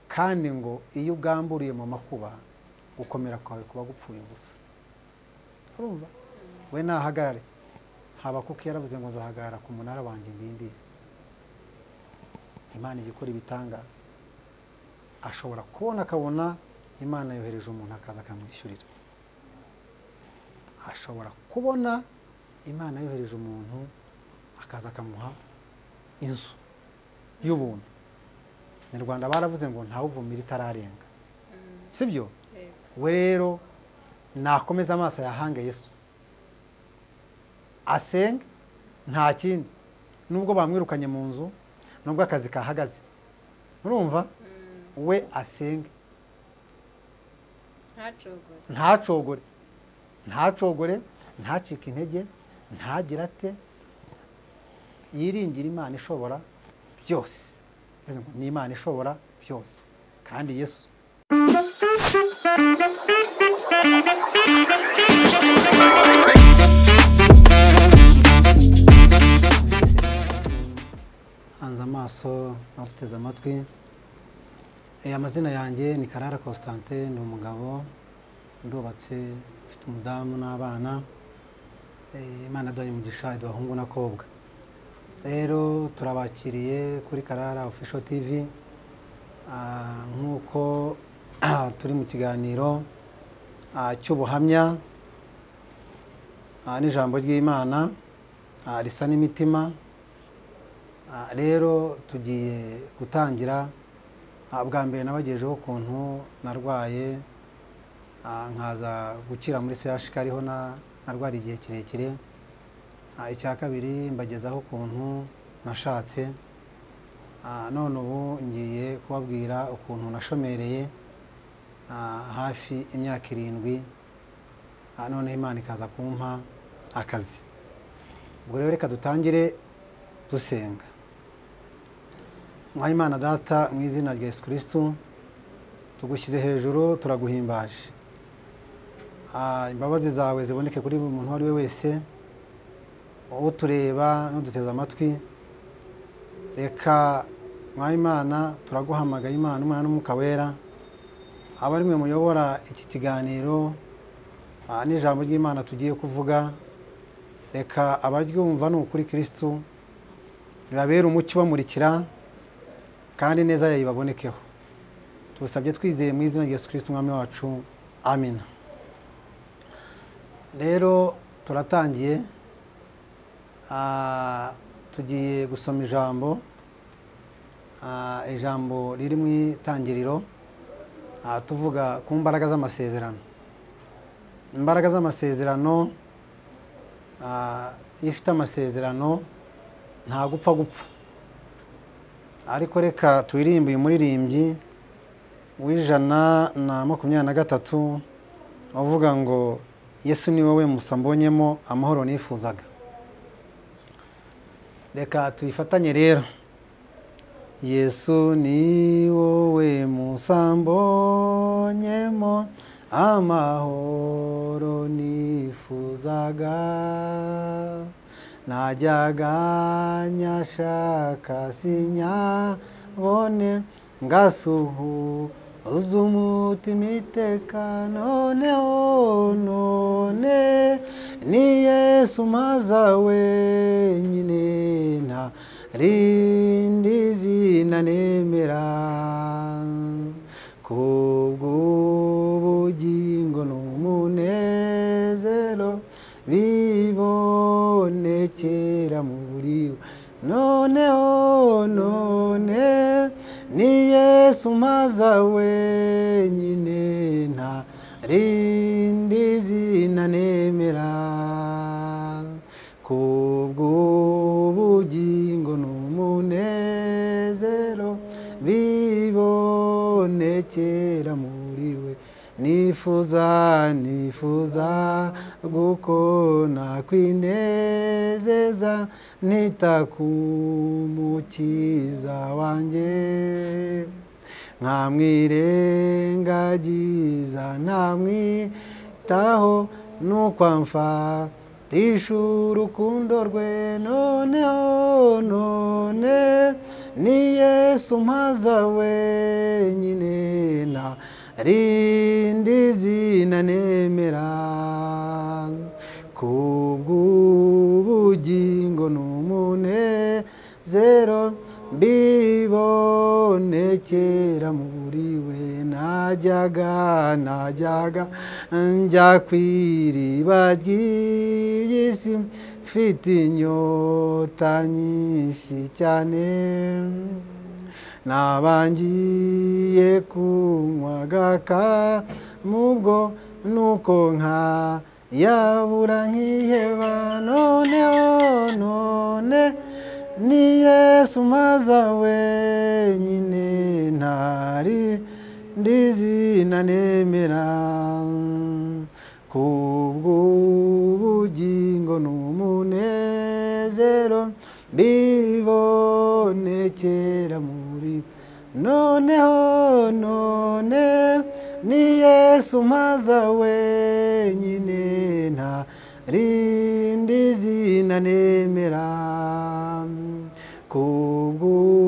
kandi ngo iyo ugamburiye mu makuba gukomera kwawe kuba gupfuye ubusa urumva we nahagarare habakuka yaravuze ngo zahagarara ku munara wanjye ndindiye imana ijya ikora ibitangaza ashobora kubona akabona imana yohereje umuntu akaza akamwishyurira ashobora kubona imana yohereje umuntu akaza akamuha inzu y'ubuntu nyarwanda baravuze ngo ntawuvumira itararenga si byo we rero nakomeza amaso yahange yesu asenge nta kindi nubwo bamwirukanye mu nzu nubwo akazi kahagaze murumva we asenge ntacogore ntacogore ntacike intege ntagire ate yiringira imana ishobora byose ni imana ishobora byose kandi yesu hanze amaso baduteze amatwi amazina yanjye ni karara constantin ni umugabo ndubatse ufite umudamu n'abana imana duhaye umugisha iduha abahungu n'abakobwa rero turabakiriye kuri karara official tv nk'uko turi mu kiganiro cy'ubuhamya n'ijambo ry'imana risa n'imitima rero tugiye gutangira bwa mbere nabagejeho ukuntu narwaye nkaza gukira muri sehashike ariho narwara igihe kirekire icya kabiri mbagezaho ukuntu nashatse none ubu ngiye kubabwira ukuntu nashomereye hafi imyaka irindwi noneho imana ikaza kumpa akazi ubwo rero reka dutangire dusenga imana data mu izina rya yesu kirisitu tugushyize hejuru turaguhimbaje imbabazi zawe ziboneke kuri buri muntu uwo ari we wese utureba n'uduteze amatwi reka mwayimana turaguhamagaye imana umwana n'umwuka wera aba ari mwe muyobora iki kiganiro n'ijambo ry'imana tugiye kuvuga reka abaryumva ni ukuri kirisitu bibabera umucyo ubamurikira kandi neza yayo ibabonekeho tubisabye twizeye mu izina rya yesu kirisitu umwami wacu amina rero turatangiye tugiye gusoma ijambo ijambo riri mu itangiriro tuvuga ku mbaraga z'amasezerano imbaraga z'amasezerano iyo ifite amasezerano nta gupfa gupfa ariko reka turirimbe uyu muririmbyi w'ijana na makumyabiri na gatatu uvuga ngo yesu ni wowe musa mbonyemo amahoro nifuzaga reka tuyifatanye rero yesu ni wowe musambonyemo amahoro nifuzaga najyaga nyashaka sinyabone ngasuhuza umutima iteka noneho none ni yesu maza wenyine nta rindi zina nemera kubw'ubugingo n'umunezero bibonekera muri we noneho none ni yesu maza wenyine nta rindi zina nemera kubw'ubugingo n'umunezero bibonekera muri we nifuza nifuza guko nakwinezeza nita ku mukiza wanjye nkamwirengagiza ntamwitaho n'ukwamfatisha urukundo rwe noneho none ni yesu mpaza wenyine nta rindi zina nemera kubw'ubugingo n'umunezero mbibonekera muri we najyaga najyaga njya ku iriba ry'iyi si mfite inyota nyinshi cyane nabangiye kunywa agaka mubwo nuko nka yabura nkiheba noneho none ni yesu maza wenyine ntari ndizina nemera kubw'ubugingo n'umunezero mbibonekera muri noneho none ni yesu maza wenyine nta rindi zina nemera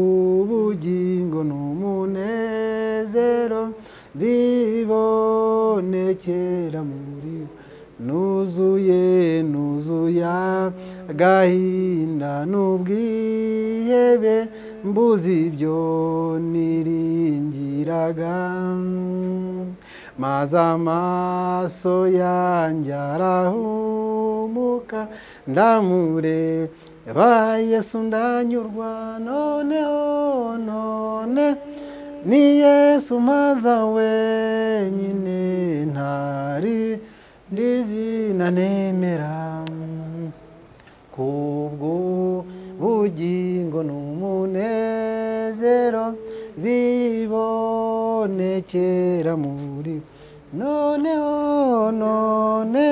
kubw'ubugingo n'umunezero bibonekera muri nuzuye nuzuya agahinda n'ubwihebe mbuze ibyo niringiraga maze amaso yanjye arahumuka ndamureba yesu ndanyurwa noneho none ni yesu maza wenyine ntari ndizina nemera kubw'ubugingo n'umunezero bibonekera muri noneho none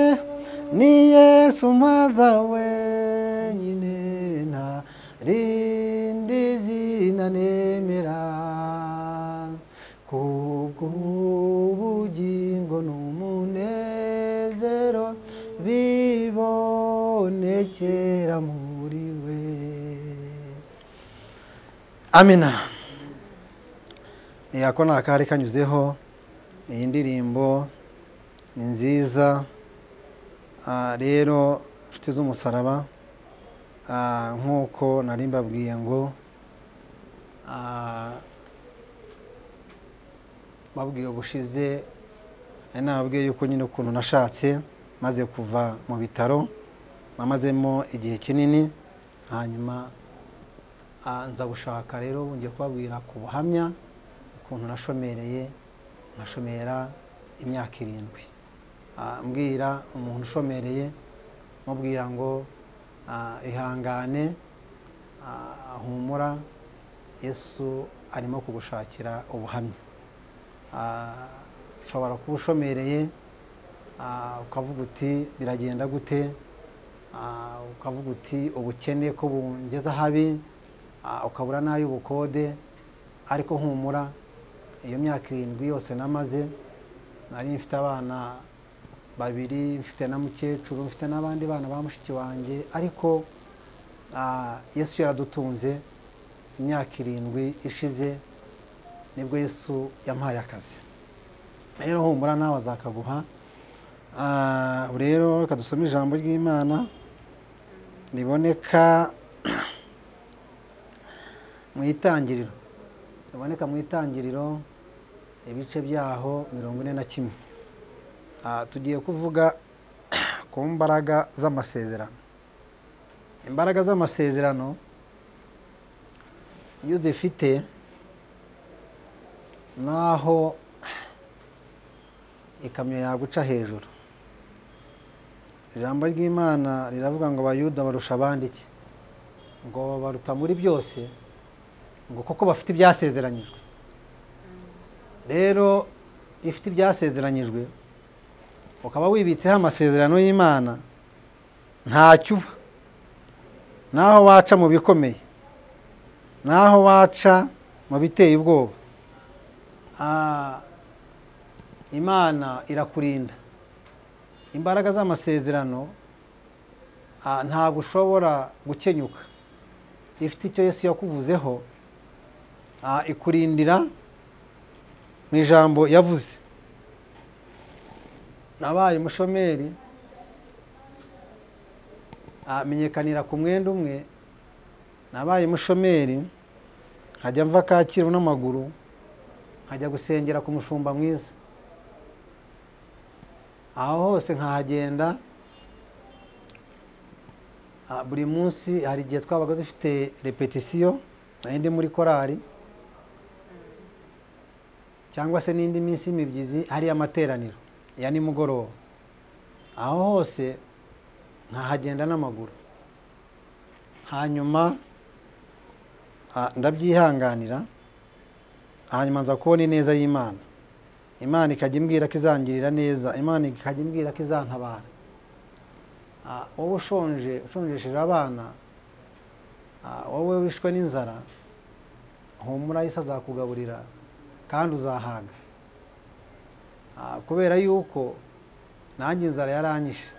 ni yesu maza wenyine nta rindi zina nemera kubw'ubugingo n'umunezero bibonekera muri we amina ako ni akari kanyuzeho iyi ndirimbo ni nziza Ah, rero inshuti z'umusaraba ah, nk'uko nari mbabwiye ngo ah, babwiwe gushize nari nababwiye yuko nyine ukuntu nashatse maze kuva mu bitaro namazemo igihe kinini hanyuma ah, nza gushaka rero ngiye kubabwira ku buhamya ukuntu nashomereye nkashomera imyaka irindwi Ah, mbwira umuntu ushomereye mubwira ngo ah, ihangane ah, humura yesu arimo kugushakira ubuhamya Ah, ushobora kuba ushomereye ah, ukavuga uti biragenda gute Ah, ukavuga uti ubukene ko bungeze ahabi Ah, ukabura n'ay'ubukode ariko humura iyo myaka irindwi yose namaze nari mfite abana babiri mfite na mukecuru mfite n'abandi bana ba mushiki wanjye ariko ah, yesu yaradutunze imyaka irindwi ishize nibwo yesu yampaye akazi rero humura nawe azakaguha Ah, rero reka dusome ijambo ry'imana riboneka mu itangiriro riboneka mu itangiriro ibice byaho mirongo ine na kimwe Ah, tugiye kuvuga ku mbaraga z'amasezerano imbaraga z'amasezerano iyo zifite naho ikamyo yaguca hejuru ijambo ry'imana riravuga ngo abayuda barusha abandi iki ngo baruta muri byose ngo kuko bafite ibyasezeranyijwe rero iyo ufite ibyasezeranyijwe ukaba wibitseho amasezerano y'imana ntacyo uba naho waca mu bikomeye naho waca mu biteye ubwoba Ah, imana irakurinda imbaraga z'amasezerano ah, ntabwo ushobora gukenyuka ifite icyo yesu yakuvuzeho ah, ikurindira mu ijambo yavuze nabaye umushomeri ah, menyekanira ku mwenda umwe nabaye umushomeri nkajya mva kacyiru n'amaguru nkajya gusengera ku mushumba mwiza aho hose nkahagenda Ah, buri munsi hari igihe twabaga dufite repetisiyo nari ndi muri korali cyangwa se n'indi minsi y'imibyizi hariya amateraniro ya nimugoroba aho hose nkahagenda n'amaguru hanyuma ah, ndabyihanganira hanyuma nza kubona ineza y'imana imana ikajya imbwira ko izangirira neza imana ikajya imbwira ko izantabara Ah, wowe ushonje ushonjesheje abana ah, wowe wishwe n'inzara humura yise azakugaburira kandi uzahaga Ah, kubera yuko nanjye inzara yaranyishe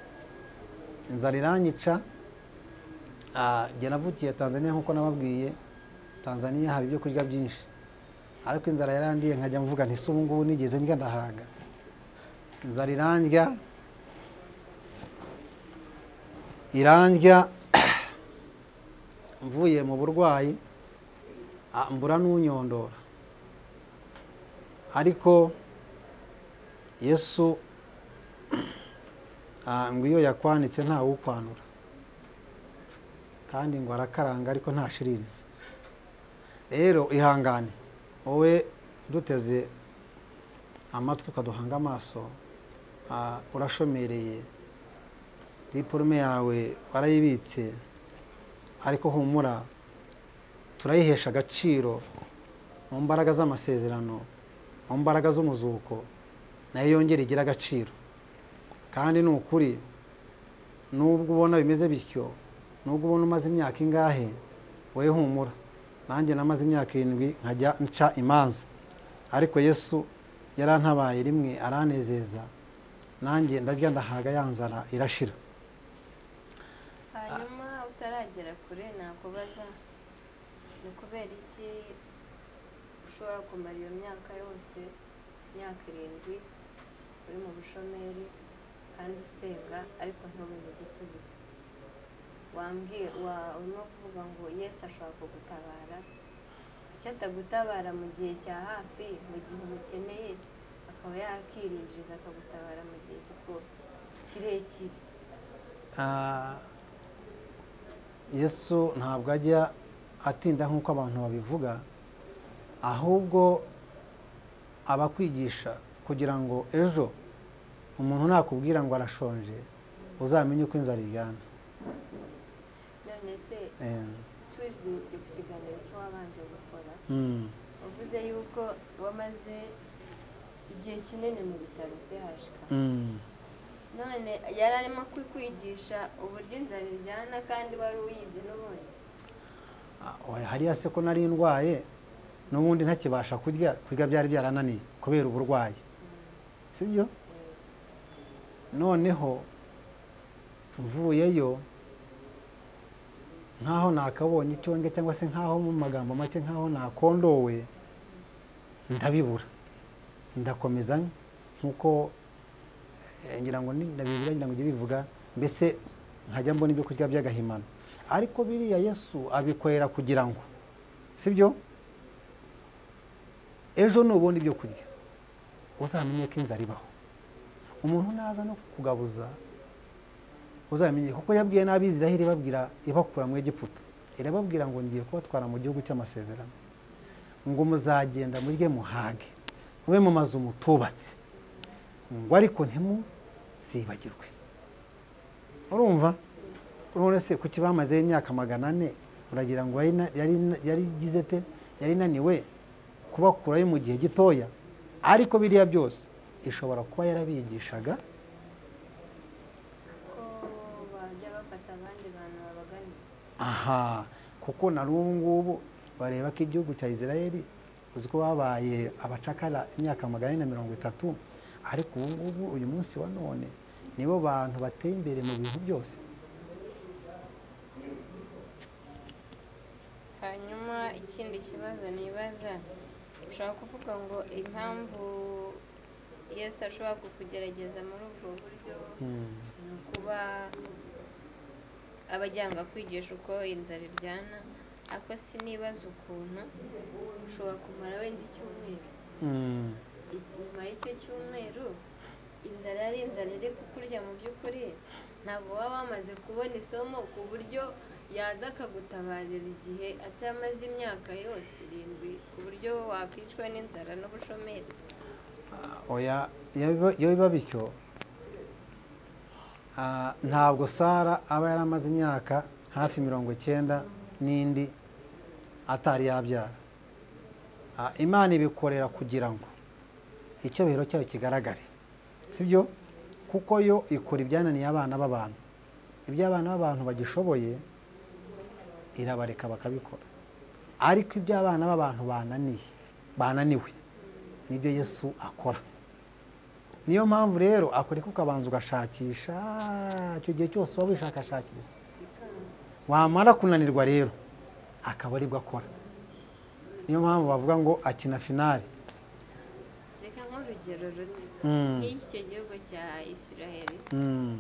inzara iranyica ah, jye navukiye tanzania nk'uko nababwiye tanzania haba ibyo kurya byinshi ariko inzara yarandiye nkajya mvuga nti se ubu ngubu nigeze ndya ndahaga inzara irandya irandya mvuye mu burwayi ah, mbura n'unyondora ariko yesu ah, ngo iyo yakwanitse ntawe ukwanura kandi ngo arakaranga ariko ntashiririza rero ihangane wowe duteze amatwi ukaduhanga amaso ah, urashomereye diporume yawe warayibitse ariko humura turayihesha agaciro mu mbaraga z'amasezerano mu mbaraga z'umuzuko nayo yongera igira agaciro kandi ni ukuri nubwo ubona bimeze bityo nubwo ubona umaze imyaka ingahe wowe humura nanjye namaze imyaka irindwi nkajya nca imanza ariko yesu yarantabaye rimwe aranezeza nanjye ndarya ndahaga ya nzara irashira hanyuma utaragera kure nakubaza ni kubera iki ushobora kumara iyo myaka yose imyaka irindwi uri mu bushomeri kandi usenga ariko ntubone igisubizo wambwiye wa- urimo kuvuga ngo yesu ashobora kugutabara icyo atagutabara mu gihe cya hafi mu gihe umukeneye akaba yakirinjiriza akagutabara mu gihe kiko- kirekire Ah, yesu ntabwo ajya atinda nk'uko abantu babivuga ahubwo abakwigisha kugira ngo ejo umuntu nakubwira ngo arashonje uzamenye uko inzara iryana none se Eh, turebye ku kiganiro cyo wabanje gukora mm, uvuze yuko wamaze igihe kinini mu bitaro by'ihashika mm. none yari arimo kukwigisha uburyo inzara iryana kandi wari uyizi n'ubundi Ah, oya, hariya se ko nari ndwaye n'ubundi ntakibasha kurya kurya byari byarananiye kubera uburwayi sibyo noneho mvuyeyo nk'aho nakabonye icyo ndya cyangwa se nk'aho mu magambo make nk'aho nakondowe ndabibura ndakomeza nk'uko eh, ngira ngo ni- ndabibura ngira ngo ujye bivuga mbese nkajya mbona ibyo kurya by'agahimano ariko biriya yesu abikorera kugira ngo sibyo ejo nubona ibyo kurya uzamenye ko inzara ibaho umuntu naza no kugabuza uzamenye kuko yabwiye n'abiziraheli babwira ibakura mu egiputa irababwira ngo ngiye kubatwara mu gihugu cy'amasezerano ngo muzagenda murye muhage mube mu mazu mutubatse ngo ariko ntimuzibagirwe urumva urabona se kuki bamazeho imyaka magana ane uragira ngo yari na- yari na- yari igize te yari inaniwe kubakurayo mu gihe gitoya ariko biriya byose ishobora kuba yarabigishaga ko bajya bafata abandi bantu babaganira aha kuko na n'ubu ngubu bareba ko igihugu cya israel uzi ko babaye abacakara imyaka magana ane na mirongo itatu ariko ubu ngubu uyu munsi wa none nibo bantu bateye imbere mu bintu byose hanyuma iki ikindi kibazo nibaza ushobora kuvuga ngo impamvu yesu ashobora kukugerageza muri ubwo buryo Mm. ni ukuba aba ajyanga kwigisha uko inzara iryana ariko sinibaza ukuntu ushobora kumara wenda icyumweru Mm. nyuma y'icyo cyumweru inzara yari inzara iri kukurya mu by'ukuri ntabwo waba wamaze kubona isomo ku buryo yaza akagutabarira igihe atamaze imyaka yose irindwi ku buryo wakwicwa n'inzara n'ubushomeri oya iyo biba- iyo biba bityo ah, ntabwo sara aba yari amaze imyaka hafi mirongo icyenda n'indi atari yabyara Ah, imana ibikorera kugira ngo icyubahiro cyayo kigaragare sibyo kuko yo ikora ibyananiye abana b'abantu ibyo abana b'abantu bagishoboye irabareka bakabikora ariko ibyo abana b'abantu bananiye bananiwe nibyo yesu akora niyo mpamvu rero akoreka ukabanza ugashakisha icyo gihe cyose uba wishakashakiriza wamara kunanirwa rero akaba aribwo akora niyo mpamvu bavuga ngo akina finari reka nk'urugero ruto Mm, nk'icyo gihugu cya isiraheli mm,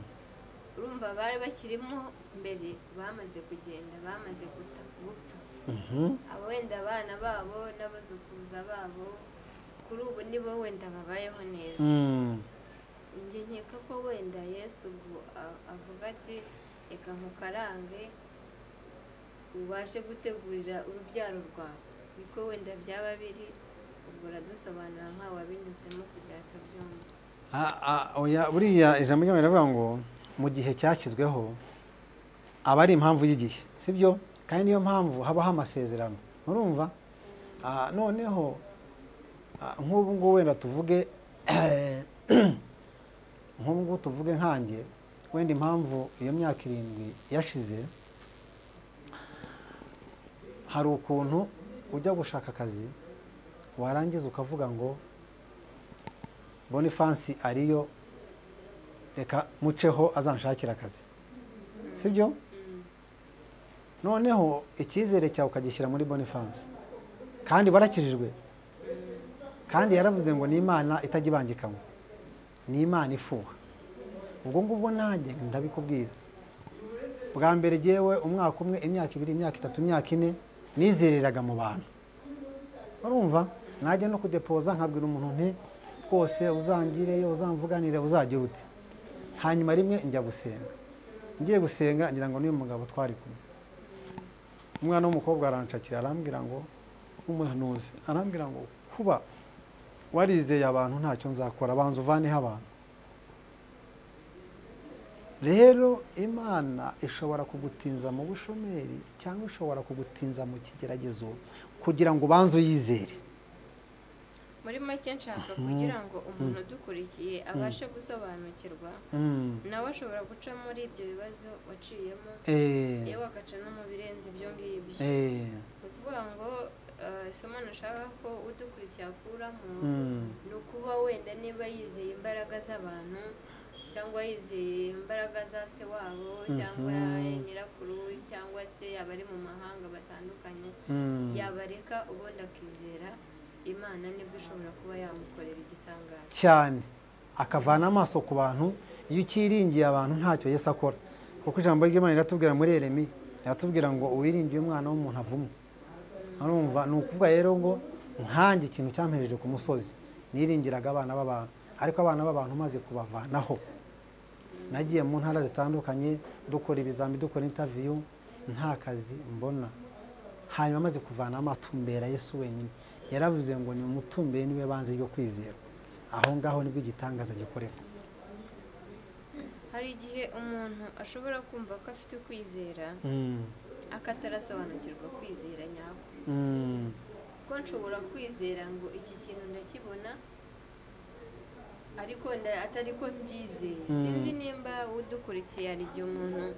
urumva bari bakirimo mbere bamaze kugenda bamaze guta gupfa mhm, abo wenda abana babo n'abazukuruza babo kuri ubu ni bo wenda babayeho neza mm, njye nkeka ko wenda yesu ubwo a- avuga ati reka nkukarange ubashe gutegurira urubyaro rwawe niko wenda byaba biri ubwo uradusobanura nkawe wabinyuzemo kugira ngo tubyumve a- a- oya, buriya ijambo ry'imana riravuga ngo mu gihe cyashyizweho aba ari impamvu y'igihe sibyo kandi niyo mpamvu habaho amasezerano murumva Ah, noneho ah, nk'ubu ngubu wenda tuvuge nk'ubu ngubu tuvuge nkanjye wenda impamvu iyo myaka irindwi yashize hari ukuntu ujya gushaka akazi warangiza ukavuga ngo bonifansi ariyo reka muceho azanshakira akazi sibyo noneho icyizere cyawe ukagishyira muri bonifansi kandi warakijijwe kandi yaravuze ngo ni imana itajya ibangikanywa ni imana ifuha ubwo ngubwo nanjye ndabikubwira bwa mbere jyewe umwaka umwe imyaka ibiri imyaka itatu imyaka ine nizereraga mu bantu urumva najya no kudepoza nkabwira umuntu nti rwose uzangireyo uzamvuganire uzajya ute hanyuma rimwe njya gusenga ngiye gusenga ngira ngo n'uyu mugabo twari kumwe umwana w'umukobwa aranshakira arambwira ngo umuhanuzi arambwira ngo kuba warizeye abantu ntacyo nzakora banza uvaneho abantu rero imana ishobora kugutinza mu bushomeri cyangwa ishobora kugutinza mu kigeragezo kugira ngo ubanze uyizere muri make nshaka kugira ngo umuntu udukurikiye abashe gusobanukirwa Mm. nawe ashobora guca muri ibyo bibazo waciyemo Eh, yewe agaca no mu birenze ibyo ngibyo eh, ni ukuvuga ngo eh, isomo nashaka ko udukurikiye akuramo mm, ni ukuba wenda niba yizeye imbaraga z'abantu cyangwa yizeye imbaraga za se wabo cyangwa Mhm. nyirakuru cyangwa se abari mu mahanga batandukanye mm. yabareka ubundi akizera imana nibwo ishobora kuba yamukorera igitangaza cyane akavana amaso ku bantu iyo ukiringiye abantu ntacyo Yesu akora kuko ijambo ry'Imana riratubwira muri Yeremiya riratubwira ngo uwiringiye umwana w'umuntu avumwe urumva ni ukuvuga rero ngo nkange ikintu cyampejeje ku musozi niringiraga abana b'abantu ariko abana b'abantu maze kubavanaho nagiye mu ntara zitandukanye dukora ibizami dukora intaviyu nta kazi mbona hanyuma amaze kuvana amatumbera Yesu wenyine yaravuze ngo ni umutumbere niwe banze ryo kwizera aho ngaho nibwo igitangaza gikorerwa hari igihe umuntu ashobora kumva ko afite ukwizera Mm, akatarasobanukirwa kwizera nyako mm, ko nshobora kwizera ngo iki kintu ndakibona ariko nda- atari ko mbyizeye Mm. sinzi nimba udukurikiye hari igihe umuntu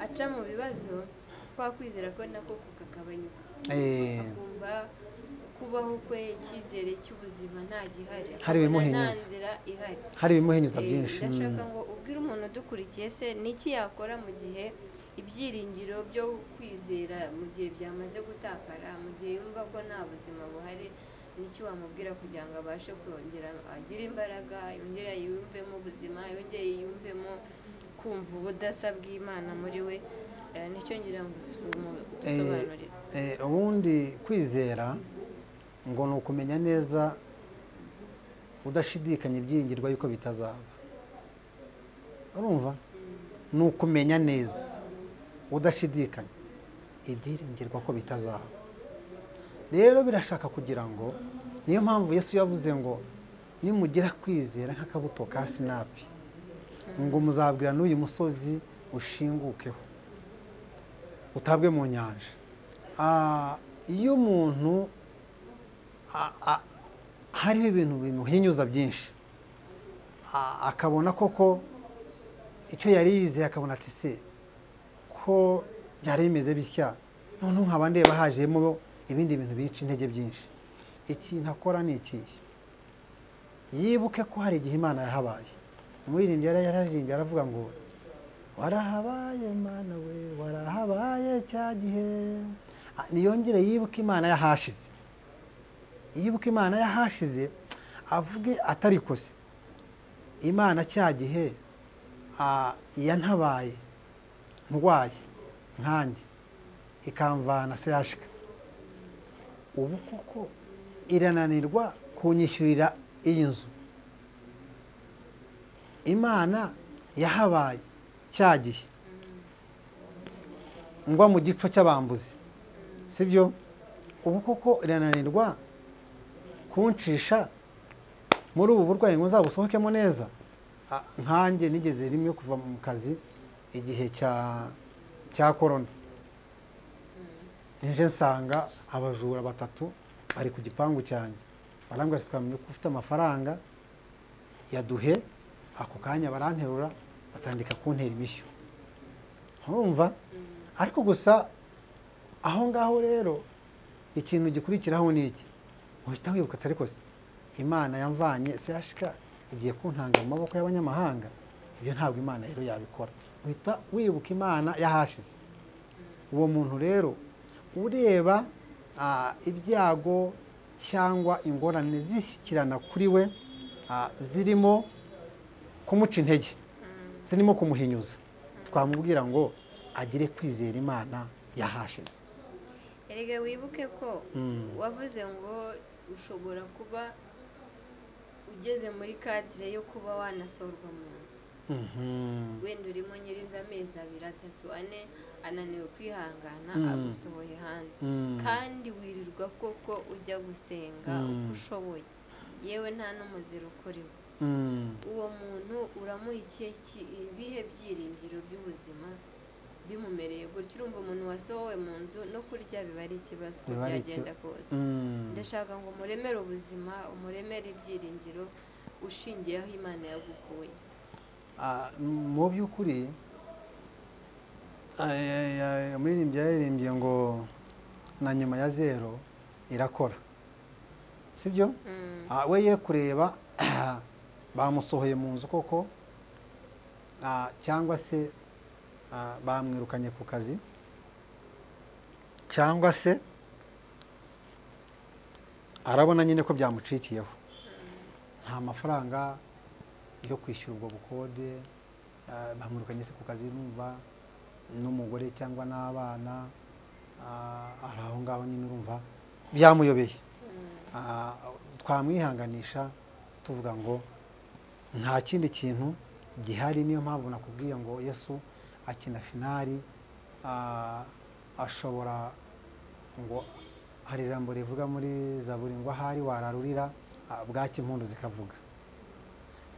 aca mu bibazo kwa kwizera ko nako kukagabanyuka eh, akumva kubaho kwe icyizere cy'ubuzima nta gihari Hari akabona ibimuhinyuza. nta nzira ihari hari ibimuhinyuza Eh, byinshi mm, ndashaka ngo ubwire umuntu udukurikiye se ni iki yakora mu gihe ibyiringiro byo kwizera mu gihe byamaze gutakara mu gihe yumva ko nta buzima buhari n'icyo wamubwira kugira ngo abashe kongera agire imbaraga yongere yiyumvemo ubuzima yongere yiyumvemo kumva ubudasa bw'imana muri we Eh, nicyo ngira ngo dusobanurire Eh, ubundi kwizera ngo ni ukumenya neza udashidikanya ibyiringirwa yuko bitazaba urumva ni ukumenya neza udashidikanya ibyiringirwa ko bitazaba rero birashaka kugira ngo niyo mpamvu yesu yavuze ngo nimugira kwizera nk'akabuto ka sinapi ngo muzabwira n'uyu musozi ushingukeho utabwe mu nyanja Ah, iyo umuntu a- a- hariho ibintu bimuhinyuza byinshi A- akabona koko icyo yari yizeye akabona ati se ko byari bimeze bitya noneho nkaba ndeba hajemo ibindi bintu binshi intege byinshi ikintu akora ni ikihe yibuke ko hari igihe imana yahabaye umuririmbyi yari yararirimbye aravuga ngo warahabaye mana we warahabaye cya gihe Ah, niyongere yibuke imana yahashize yibuke imana yahashize avuge atarikose imana cya gihe ah, yantabaye ndwaye nkanjye ikamvana seyashika ubu koko irananirwa kunyishyurira iyi nzu imana yahabaye cya gihe ngwa mu gico cy'abambuzi sibyo ubu koko irananirwa kuncisha muri ubu burwayi ngo nzabusohokemo neza Ah, nkanjye nigeze rimwe kuva mu kazi igihe cya cya korona nje nsanga abajura batatu bari ku gipangu cyanjye barambwira ati twamenye ko ufite amafaranga yaduhe ako kanya baranterura batandika kuntera imishyo urumva ariko gusa aho ngaho rero ikintu gikurikiraho ni iki uhita wibuka ati ariko se imana yamvanye se yashika igiye kuntanga mu maboko y'abanyamahanga ibyo ntabwo imana rero yabikora uhita wibuka imana yahashize uwo muntu rero ureba ah, ibyago cyangwa ingorane zishyikirana kuri we ah, zirimo kumuca intege zirimo kumuhinyuza twamubwira ngo agire kwizera imana yahashize erega wibuke ko Mm. wavuze ngo ushobora kuba ugeze muri kadire yo kuba wanasorwa mu nzu Mhm. wenda urimo nyirinzi amezi abiri atatu ane ananiwe kwihangana Mm. agusohoye hanze Mm. kandi wirirwa koko ujya gusenga uko Mm. ushoboye yewe nta n'umuziro ukuriwe Mm. uwo muntu uramuha ikihe ki- ibihe byiringiro by'ubuzima bimumereye gutya urumva umuntu wasohowe mu nzu no kurya biba ari ikibazo uko Biba ari byagenda kose Mm. ndashaka ngo umuremere ubuzima umuremere ibyiringiro ushingiye aho imana yagukuye Ah, mu by'ukuri ay- ay- umuririmbyi yaririmbye ngo na nyuma ya zero irakora sibyo Mm, Ah, we ye kureba bamusohoye mu nzu koko ah, cyangwa se ah, bamwirukanye ku kazi cyangwa se arabona nyine ko byamucikiyeho nta mafaranga yo kwishyura ubwo bukode ah, bamwirukanye se ku kazi numva n'umugore cyangwa n'abana ah, ari aho ngaho nyine urumva byamuyobeye mm, Ah, twamwihanganisha tuvuga ngo nta kindi kintu gihari niyo mpamvu nakubwiye ngo yesu akina finari ah, ashobora ngo hari ijambo rivuga muri zaburi ngo ahari wararurira ah, bwaki impundu zikavuga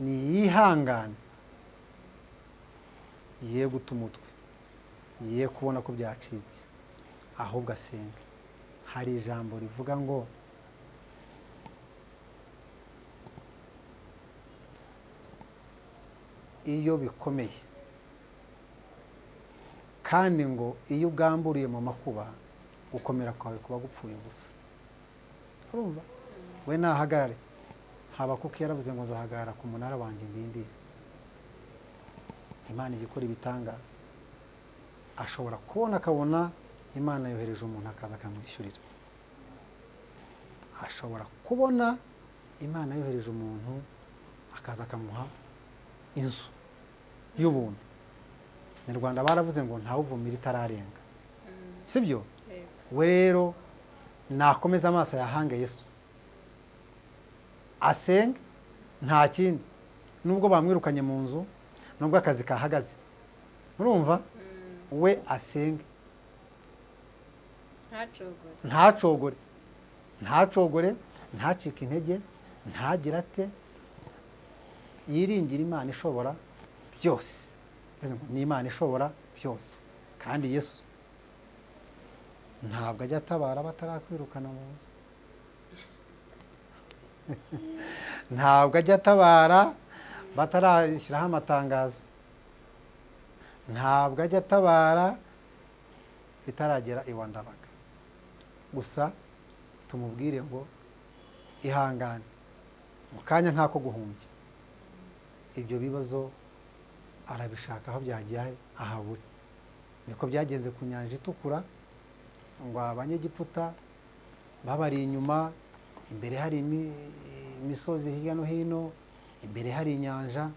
niyihangane ye guta umutwe ye kubona ko byacitse ahubwo asenga hari ijambo rivuga ngo iyo bikomeye kandi ngo iyo ugamburiye mu makuba gukomera kwawe kuba gupfuye ubusa urumva we nahagarare habakuki yaravuze ngo nzahagarara ku munara wanjye ndindira imana ijya ikora ibitangaza ashobora kubona akabona imana yohereje umuntu akaza akamwishyurira ashobora kubona imana yohereje umuntu akaza akamuha inzu y'ubuntu mu rwanda baravuze ngo ntawuvumira itararenga sibyo we rero nakomeza amaso yahange yesu asenge nta kindi nubwo bamwirukanye mu nzu nubwo akazi kahagaze urumva we asenge ntacogore ntacogore ntacogore ntacike intege ntagire ate yiringire imana ishobora byose Bivuze ngo, ni imana ishobora byose kandi yesu ntabwo ajya atabara batarakwirukana mu nzu ntabwo ajya atabara batarashyiraho amatangazo ntabwo ajya atabara bitaragera iwa ndabaga gusa tumubwire ngo ihangane mu kanya nk'ako guhumbya ibyo bibazo arabishaka aho byagiye ahabure niko byagenze ku nyanja itukura ngo abanyegiputa babari inyuma imbere hari imi- imisozi hirya no hino imbere hari inyanja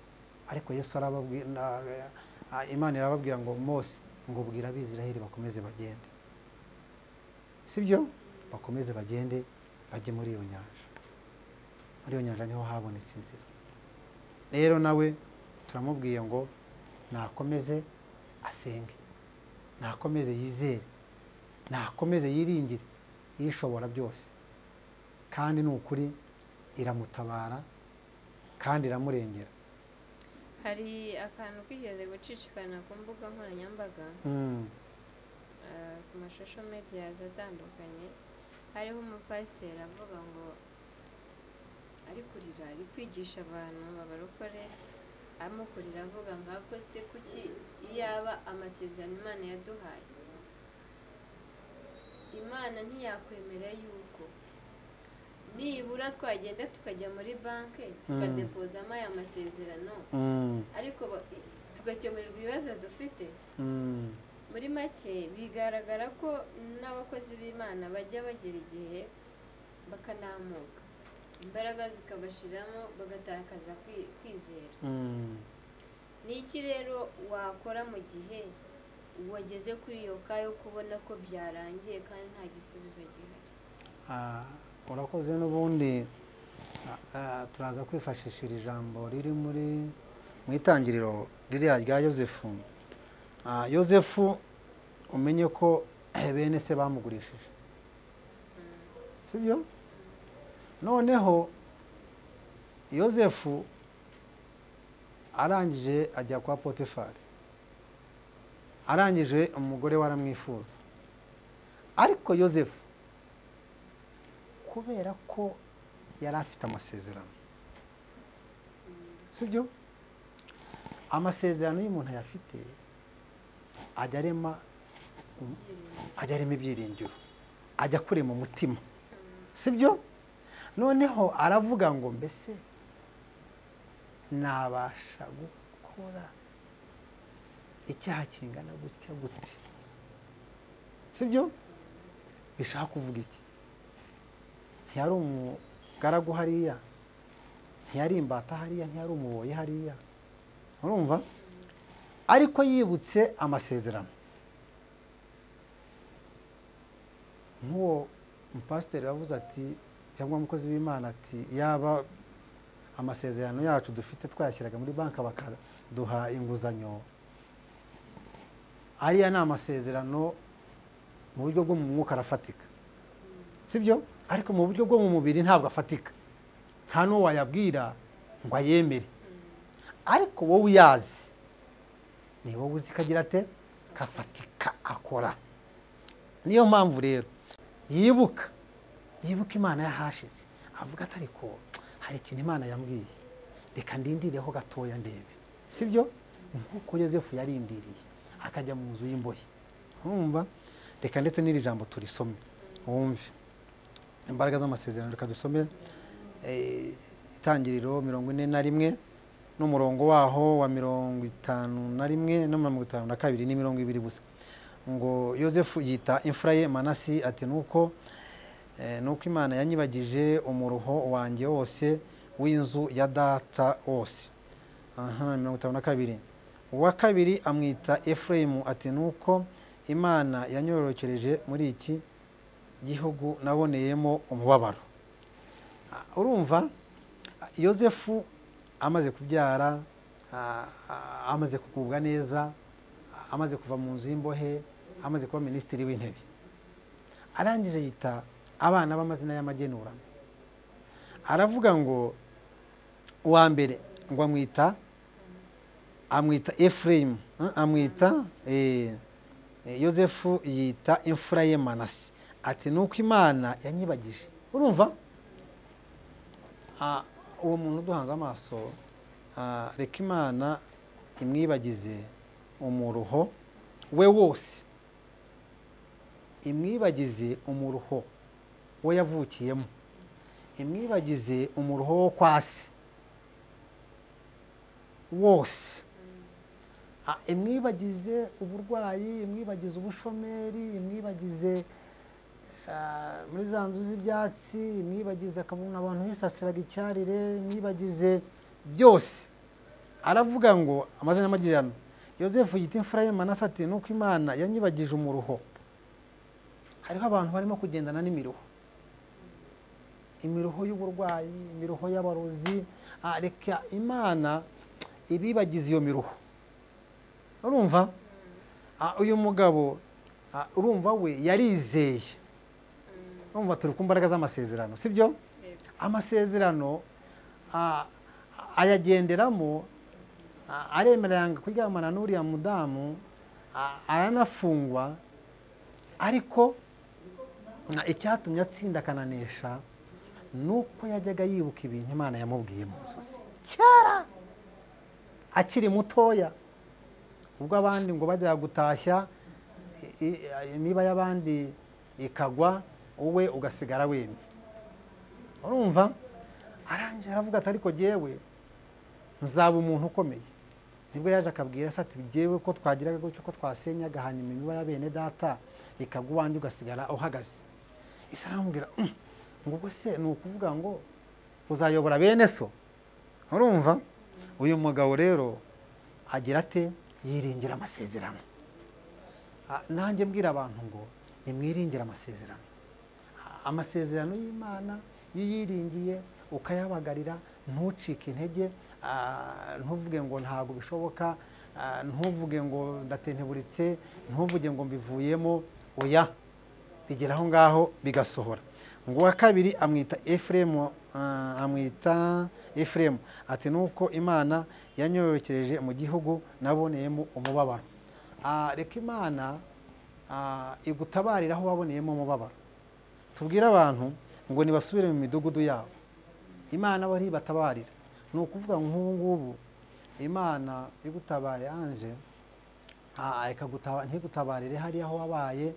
ariko yesu arababwira na- a- imana irababwira ngo mose ngo bwira abisiraheli bakomeze bagende sibyo bakomeze bagende bajye muri iyo nyanja muri iyo nyanja niho habonetse inzira rero nawe turamubwiye ngo nakomeze asenge nakomeze yizere nakomeze yiringire yishobora byose kandi ni ukuri iramutabara kandi iramurengera hari akantu kigeze gucicikana ku mbuga nkoranyambaga Mm, eh, ku mashusho mediyazi atandukanye hariho umupasiteri avuga ngo ari kurira ari kwigisha abantu abarokore arimo kurira avuga nk'ako se kuki yaba amasezerano imana yaduhaye imana ntiyakwemera yuko nibura twagenda tukajya muri banki tukadepozamo aya masezerano mm, ariko ba- tugakemurirwa ibibazo dufite mm, muri make bigaragara ko n'abakozi b'imana bajya bagera igihe bakanamuka imbaraga zikabashiramo bagatakaza kwi- kwizera mm. ni iki rero wakora mu gihe wageze kuri iyo ka yo kubona ko byarangiye kandi nta gisubizo gihari Ah, urakoze n'ubundi ah, ah, turaza kwifashisha iri jambo riri muri mu itangiriro ririya rya yosefu Ah, yosefu umenye ko bene se bamugurishije sibyo noneho yosefu arangije ajya kwa potifari arangije umugore we aramwifuza ariko yosefu kubera ko yari afite amasezerano sibyo amasezerano y'umuntu ayafite ajya arema ajya arema ibyiringiro ajya kure mu mutima sibyo noneho aravuga ngo mbese nabasha gukora icyaha kingana gutya gute sibyo bishaka kuvuga iki ntiyari umugaragu hariya ntiyari imbata hariya ntiyari umuboyi hariya urumva ariko yibutse amasezerano nk'uwo mupasiteri wavuze ati cyangwa umukozi w'imana ati yaba amasezerano yacu dufite twayashyiraga muri banki bakaduha inguzanyo ariya ni amasezerano mu buryo bwo mu mwuka arafatika sibyo ariko mu buryo bwo mu mubiri ntabwo afatika nta n'uwo wayabwira ngo ayemere ariko wowe uyazi ni wowe uzi kagira ate kafatika akora niyo mpamvu rero yibuka yibuka imana yahashize avuga ati ariko hari ikintu imana yambwiye reka ndindireho gatoya ndebe sibyo nk'uko yosefu yarindiriye akajya mu nzu y'imbohe urumva reka ndetse n'iri jambo turisome wumve imbaraga z'amasezerano reka dusome eh, itangiriro mirongo ine na rimwe n'umurongo waho wa mirongo itanu na rimwe na mirongo itanu na kabiri ni mirongo ibiri gusa ngo yosefu yita imfura ye manasi ati nuko eh, nuko imana yanyibagije umuruho wanjye wose w'inzu ya data wose aha mirongo itanu na kabiri uwa kabiri amwita efurayimu ati nuko imana yanyororokereje muri iki gihugu naboneyemo umubabaro Ah, urumva ah, yosefu amaze kubyara ah, ah, amaze kugubwa neza ah, amaze kuva mu nzu y'imbohe amaze kuba minisitiri w'intebe arangije yita abana b'amazina y'amagenurano aravuga ngo uwa mbere ngo amwita amwita efurayimu eh, amwita eh, eh, yosefu yita imfura ye manasi ati ni uko imana yanyibagije urumva Ah, uwo muntu uduhanze amaso ah, reka imana imwibagize umuruho we wose imwibagize umuruho we yavukiyemo imwibagize umuruho wo kwa se wose Ah, imwibagize uburwayi imwibagize ubushomeri imwibagize ah, muri za nzu z'ibyatsi imwibagize akabona abantu bisasiraga icyarire imwibagize byose aravuga ngo amazina y'amagirano yosefu yita imfura ye manase ati nuko imana yanyibagije umuruho hariho abantu barimo kugendana n'imiruho imiruho y'uburwayi imiruho y'abarozi Ah, reka imana ibibagize iyo miruho urumva Ah, uyu mugabo ah, urumva we yarizeye urumva turi ku mbaraga z'amasezerano si byo amasezerano ah, ayagenderamo ah, aremera yanga kuryamana n'uriya mudamu ah, aranafungwa ariko na- icyatumye atsinda akananesha ni uko yajyaga yibuka ibintu imana yamubwiye mu nzozi kera akiri mutoya ubwo abandi ngo bajya gutashya i- i- imiba y'abandi ikagwa wowe ugasigara wemye urumva arangije aravuga ati ariko jyewe nzaba umuntu ukomeye nibwo yaje akabwira se ati jyewe ko twagiraga gutyo ko twasenyaga hanyuma imiba ya bene data ikagwa uwanjye ugasigara uhagaze isi aramubwira "Mm, ngo ubwo se ni ukuvuga ngo uzayobora bene so urumva uyu mugabo rero agira ate yiringira amasezerano Ah, nanjye mbwira abantu ngo nimwiringire amasezerano Ah, amasezerano y'imana iyo uyiringiye ukayabagarira ntucike intege ah, ntuvuge ngo ntabwo bishoboka ah, ntuvuge ngo ndatenteburitse ntuvuge ngo mbivuyemo oya bigera aho ngaho bigasohora ngo uwa kabiri amwita efuremu amwita efuremu ati nuko imana yanyororokereje mu gihugu naboneyemo umubabaro Ah, reka imana ah, igutabarira aho waboneyemo umubabaro tubwire abantu ngo nibasubire mu midugudu yabo imana bari batabarira ni ukuvuga nk'ubu ngubu imana igutabaye anje ah, ikagutaba- ntigutabarire hariya aho wabaye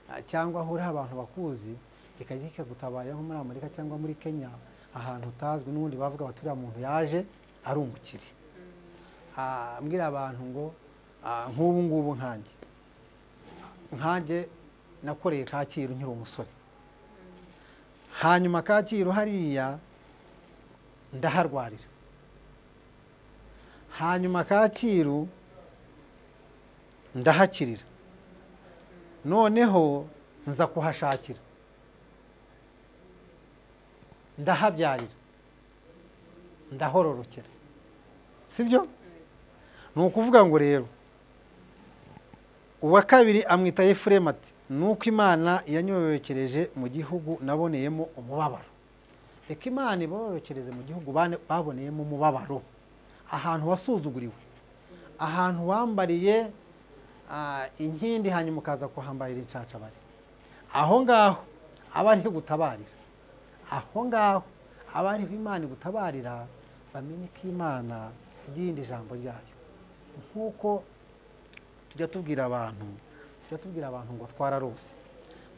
ah, cyangwa aho uriho abantu bakuzi ikajya ikagutabarira nko muri amerika cyangwa muri kenya ahantu utazwi n'ubundi bavuga bati uriya muntu yaje ari umukire Ah, mbwira abantu ngo ah, nk'ubu ngubu nkanjye nkanjye nakoreye kacyiru nkiri umusore hanyuma kacyiru hariya ndaharwarira hanyuma kacyiru ndahakirira noneho nza kuhashakira ndahabyarira ndahororokera si byo ni ukuvuga ngo rero uwa kabiri amwita efuremu ati nuko imana yanyororokereje mu gihugu naboneyemo umubabaro reka imana iborokereze mu gihugu bane- baboneyemo umubabaro ahantu wasuzuguriwe ahantu wambariye ah, inkindi hanyuma ukaza kuhambarira inshanshabari aho ngaho aba ariho gutabarira aho ngaho aba ariho imana igutabarira bamenye ko imana igiyinda ijambo ryayo nk'uko tujya tubwira abantu tujya tubwira abantu ngo twararose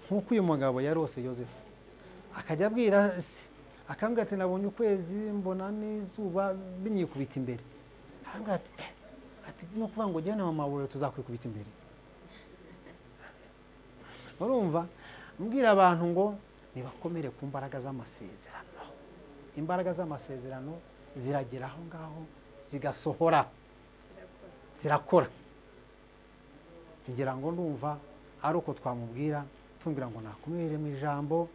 nk'uko uyu mugabo yarose yosefu akajya abwira se akambwira ati nabonye ukwezi mbona n'izuba binyikubita imbere akambwira ati "Eh, ati no kuvuga ngo jyana mama wawe tuzakwikubita imbere urumva mbwira abantu ngo nibakomere ku mbaraga z'amasezerano imbaraga z'amasezerano ziragera aho ngaho zigasohora zirakora zirakora ngira ngo ndumva ari uko twamubwira tumubwira ngo nakumirire mu ijambo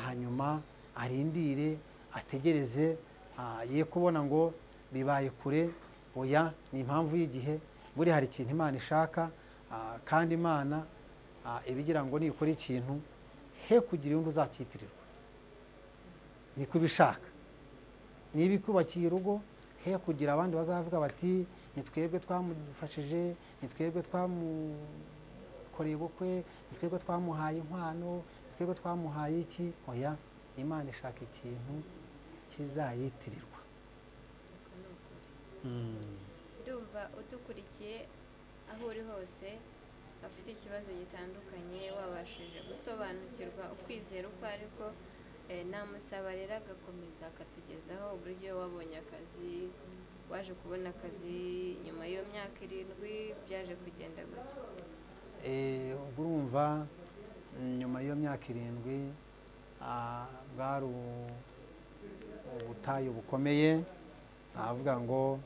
hanyuma arindire ategereze ah, ye kubona ngo bibaye kure oya ni impamvu y'igihe buri hari ikintu imana ishaka ah, kandi imana ah, iba igira ngo nikora ikintu he kugira inyungu uzakitirirwa niko ibishaka niba ikubakiye urugo he kugira abandi bazavuga bati ni twebwe twamufashije ni twebwe twamukoreye ubukwe ni twebwe twamuhaye inkwano ni twebwe twamuhaye iki oya imana ishaka ikintu kizayitirirwa uko ni ukuri ndumva udukurikiye aho uri hose afite ikibazo gitandukanye wabashije gusobanukirwa ukwizera uko ariko namusaba rero agakomeza akatugezaho uburyo wabonye akazi waje kubona akazi nyuma y'iyo myaka irindwi byaje kugenda gute Eh, ubwo urumva mm, nyuma y'iyo myaka irindwi ah, bwari u- ubutayu bukomeye avuga ngo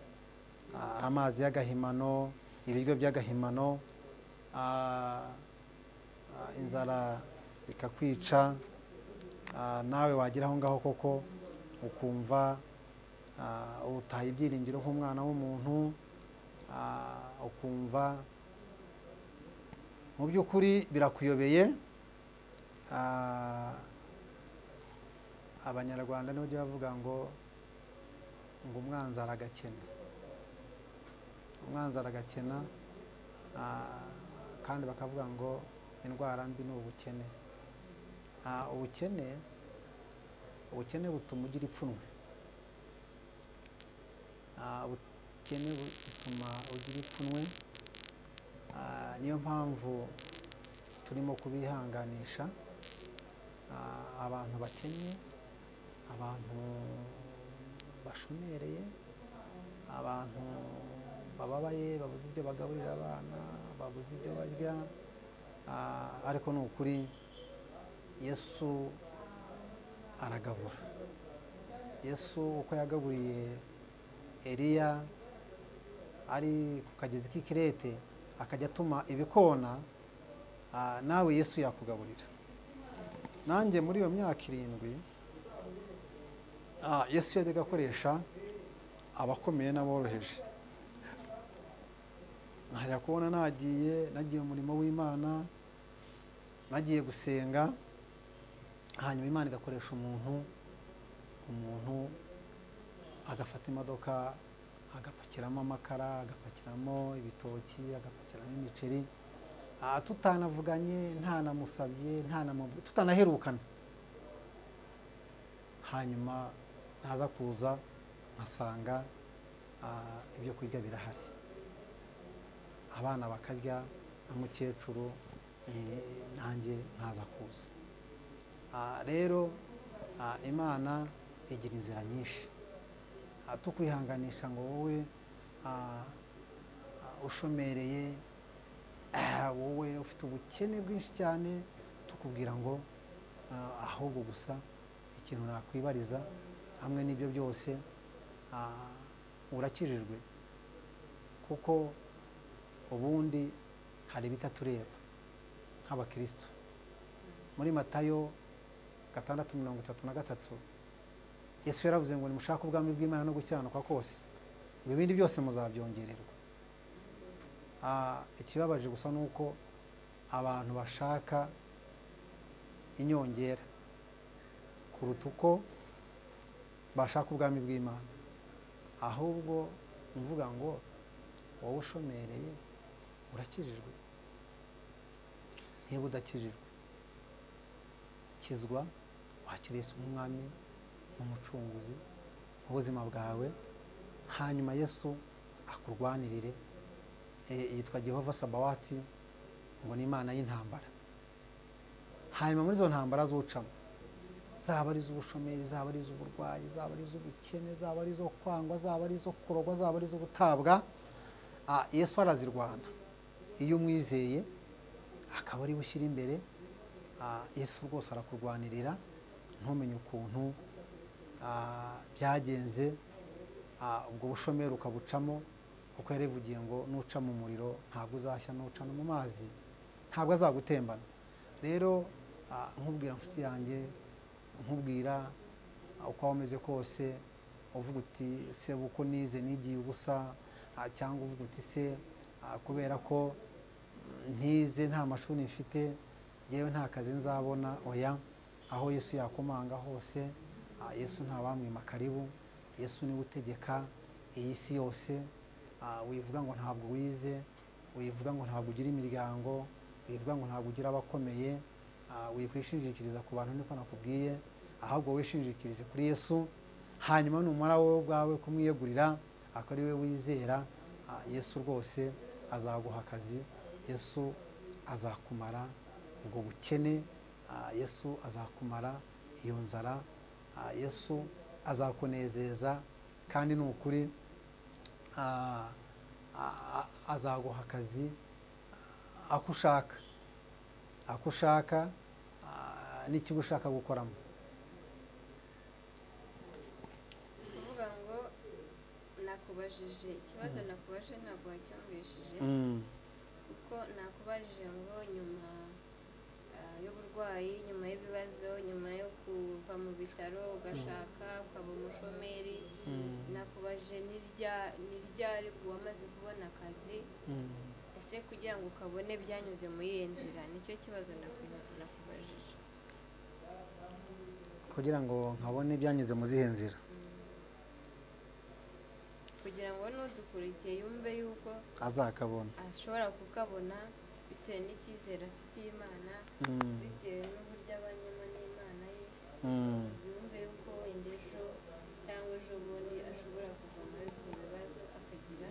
ah, amazi y'agahimano ibiryo by'agahimano ah, ah, inzara ikakwica ah, nawe wagira aho ngaho koko ukumva ah, ubutaye ibyiringiro nk'umwana w'umuntu ah, ukumva mu by'ukuri birakuyobeye Ah, abanyarwanda nibo jya bavuga ngo ngo umwanzi aragakena umwanzi aragakena ah, kandi bakavuga ngo indwara mbi ni ubukene Ah, ubukene ubukene butuma ugira ipfunwe Ah, ubukene butuma ugira ipfunwe Ah, niyo mpamvu turimo kubihanganisha Ah, abantu bakennye abantu bashumereye abantu bababaye babuze ibyo bagaburira abana babuze ibyo barya Ah, ariko ni ukuri yesu aragabura yesu uko yagaburiye eliya ari ku kagezi k'i kirete akajya atuma ibikona ah, nawe yesu yakugaburira nanjye muri iyo myaka irindwi ah, yesu yajyaga akoresha abakomeye n'aboroheje nkajya kubona nagiye nagiye mu murimo w'imana nagiye gusenga hanyuma imana igakoresha umuntu umuntu agafata imodoka agapakiramo amakara agapakiramo ibitoki agapakiramo imiceri Ah, tutanavuganye ntanamusabye ntanamubwi tutanaherukana hanyuma naza kuza nkasanga ah, ibyo kurya birahari abana bakarya na mukecuru eh, nanjye nkaza kuza Ah, rero ah, imana igira inzira nyinshi Ah, tukwihanganisha ngo wowe ah, ah, ushomereye Ah, wowe ufite ubukene bwinshi cyane tukubwira ngo ah, ahubwo gusa ikintu nakwibariza hamwe n'ibyo byose ah, urakijijwe kuko ubundi hari ibitatureba nk'abakristo muri matayo gatandatu mirongo itatu na gatatu yesu yaravuze ngo nimushake ubwami bw'imana no gukiranuka kose ngo ibindi byose muzabyongererwa Ah, ikibabaje gusa ni uko abantu bashaka inyongera kuruta uko bashaka ubwami bw'imana ahubwo mvuga ngo wowe ushomereye urakijijwe niba udakijijwe kizwa wakiriye Yesu nk'umwami n'umucunguzi w'ubuzima bwawe hanyuma yesu akurwanirire Eh, yitwa Jehova Sabawati ngo ni imana y'intambara hanyuma muri izo ntambara zucamo zaba ari iz'ubushomeri zaba ari iz'uburwayi zaba ari iz'ubukene zaba ari izo kwangwa zaba ari izo kurogwa zaba ari izo gutabwa Ah, yesu arazirwana iyo umwizeye akaba ariwe ushyira imbere Ah, yesu rwose arakurwanirira ntumenye ukuntu ah, byagenze Ah, ubwo bushomeri ukabucamo kuko yarevugiye ngo nuca mu muriro ntabwo uzashya nuca no mu mazi ntabwo azagutembana rero ah, nkubwira inshuti yanjye nkubwira ah, uko waba umeze kose uvuga uti se uko nize nigiye ubusa ah, cyangwa uvuga uti se ah, kubera ko ntize nta mashuri mfite yewe nta kazi nzabona oya aho yesu yakomanga hose ah, yesu ntawamwima karibu yesu niwe utegeka iyi si yose ah, wivuga ngo ntabwo wize wivuga ngo ntabwo ugira imiryango wivuga ngo ntabwo ugira abakomeye ah, wikwishingikiriza ku bantu niko nakubwiye ahubwo wishingikirije kuri yesu hanyuma numara wowe ubwawe kumwiyegurira akaba ari we wizera ah, yesu rwose azaguha akazi yesu azakumara ubwo bukene ah, yesu azakumara iyo nzara ah, yesu azakunezeza kandi ni ukuri ah, ah, ah, azaguha akazi ah, ako ushaka ako ushaka ah, n'ikigo ushaka gukoramo kuvuga ngo nakubajije ikibazo nakubajije ntabwo wacyumvishije Mm, kuko nakubajije ngo nyuma ah, y'uburwayi nyuma y'ibibazo nyuma yo kuva mu bitaro ugashaka ukaba umushomeri mm, nakubajije n'irya n'iryari uwamaze kubona akazi mm. ese kugira ngo ukabone byanyuze muri iyo nzira nicyo kibazo naku- nakubajije kugira ngo nkabone byanyuze mu zihe nzira kugira ngo n'udukurikiye yumve yuko azakabona ashobora kukabona bitewe n'icyizere afitiye imana Mm, bitewe n'uburyo abanyemo n'imana ye mm, yumve yuko wenda ejo cyangwa ejo bundi ashobora kuva muri ibyo bibazo akagira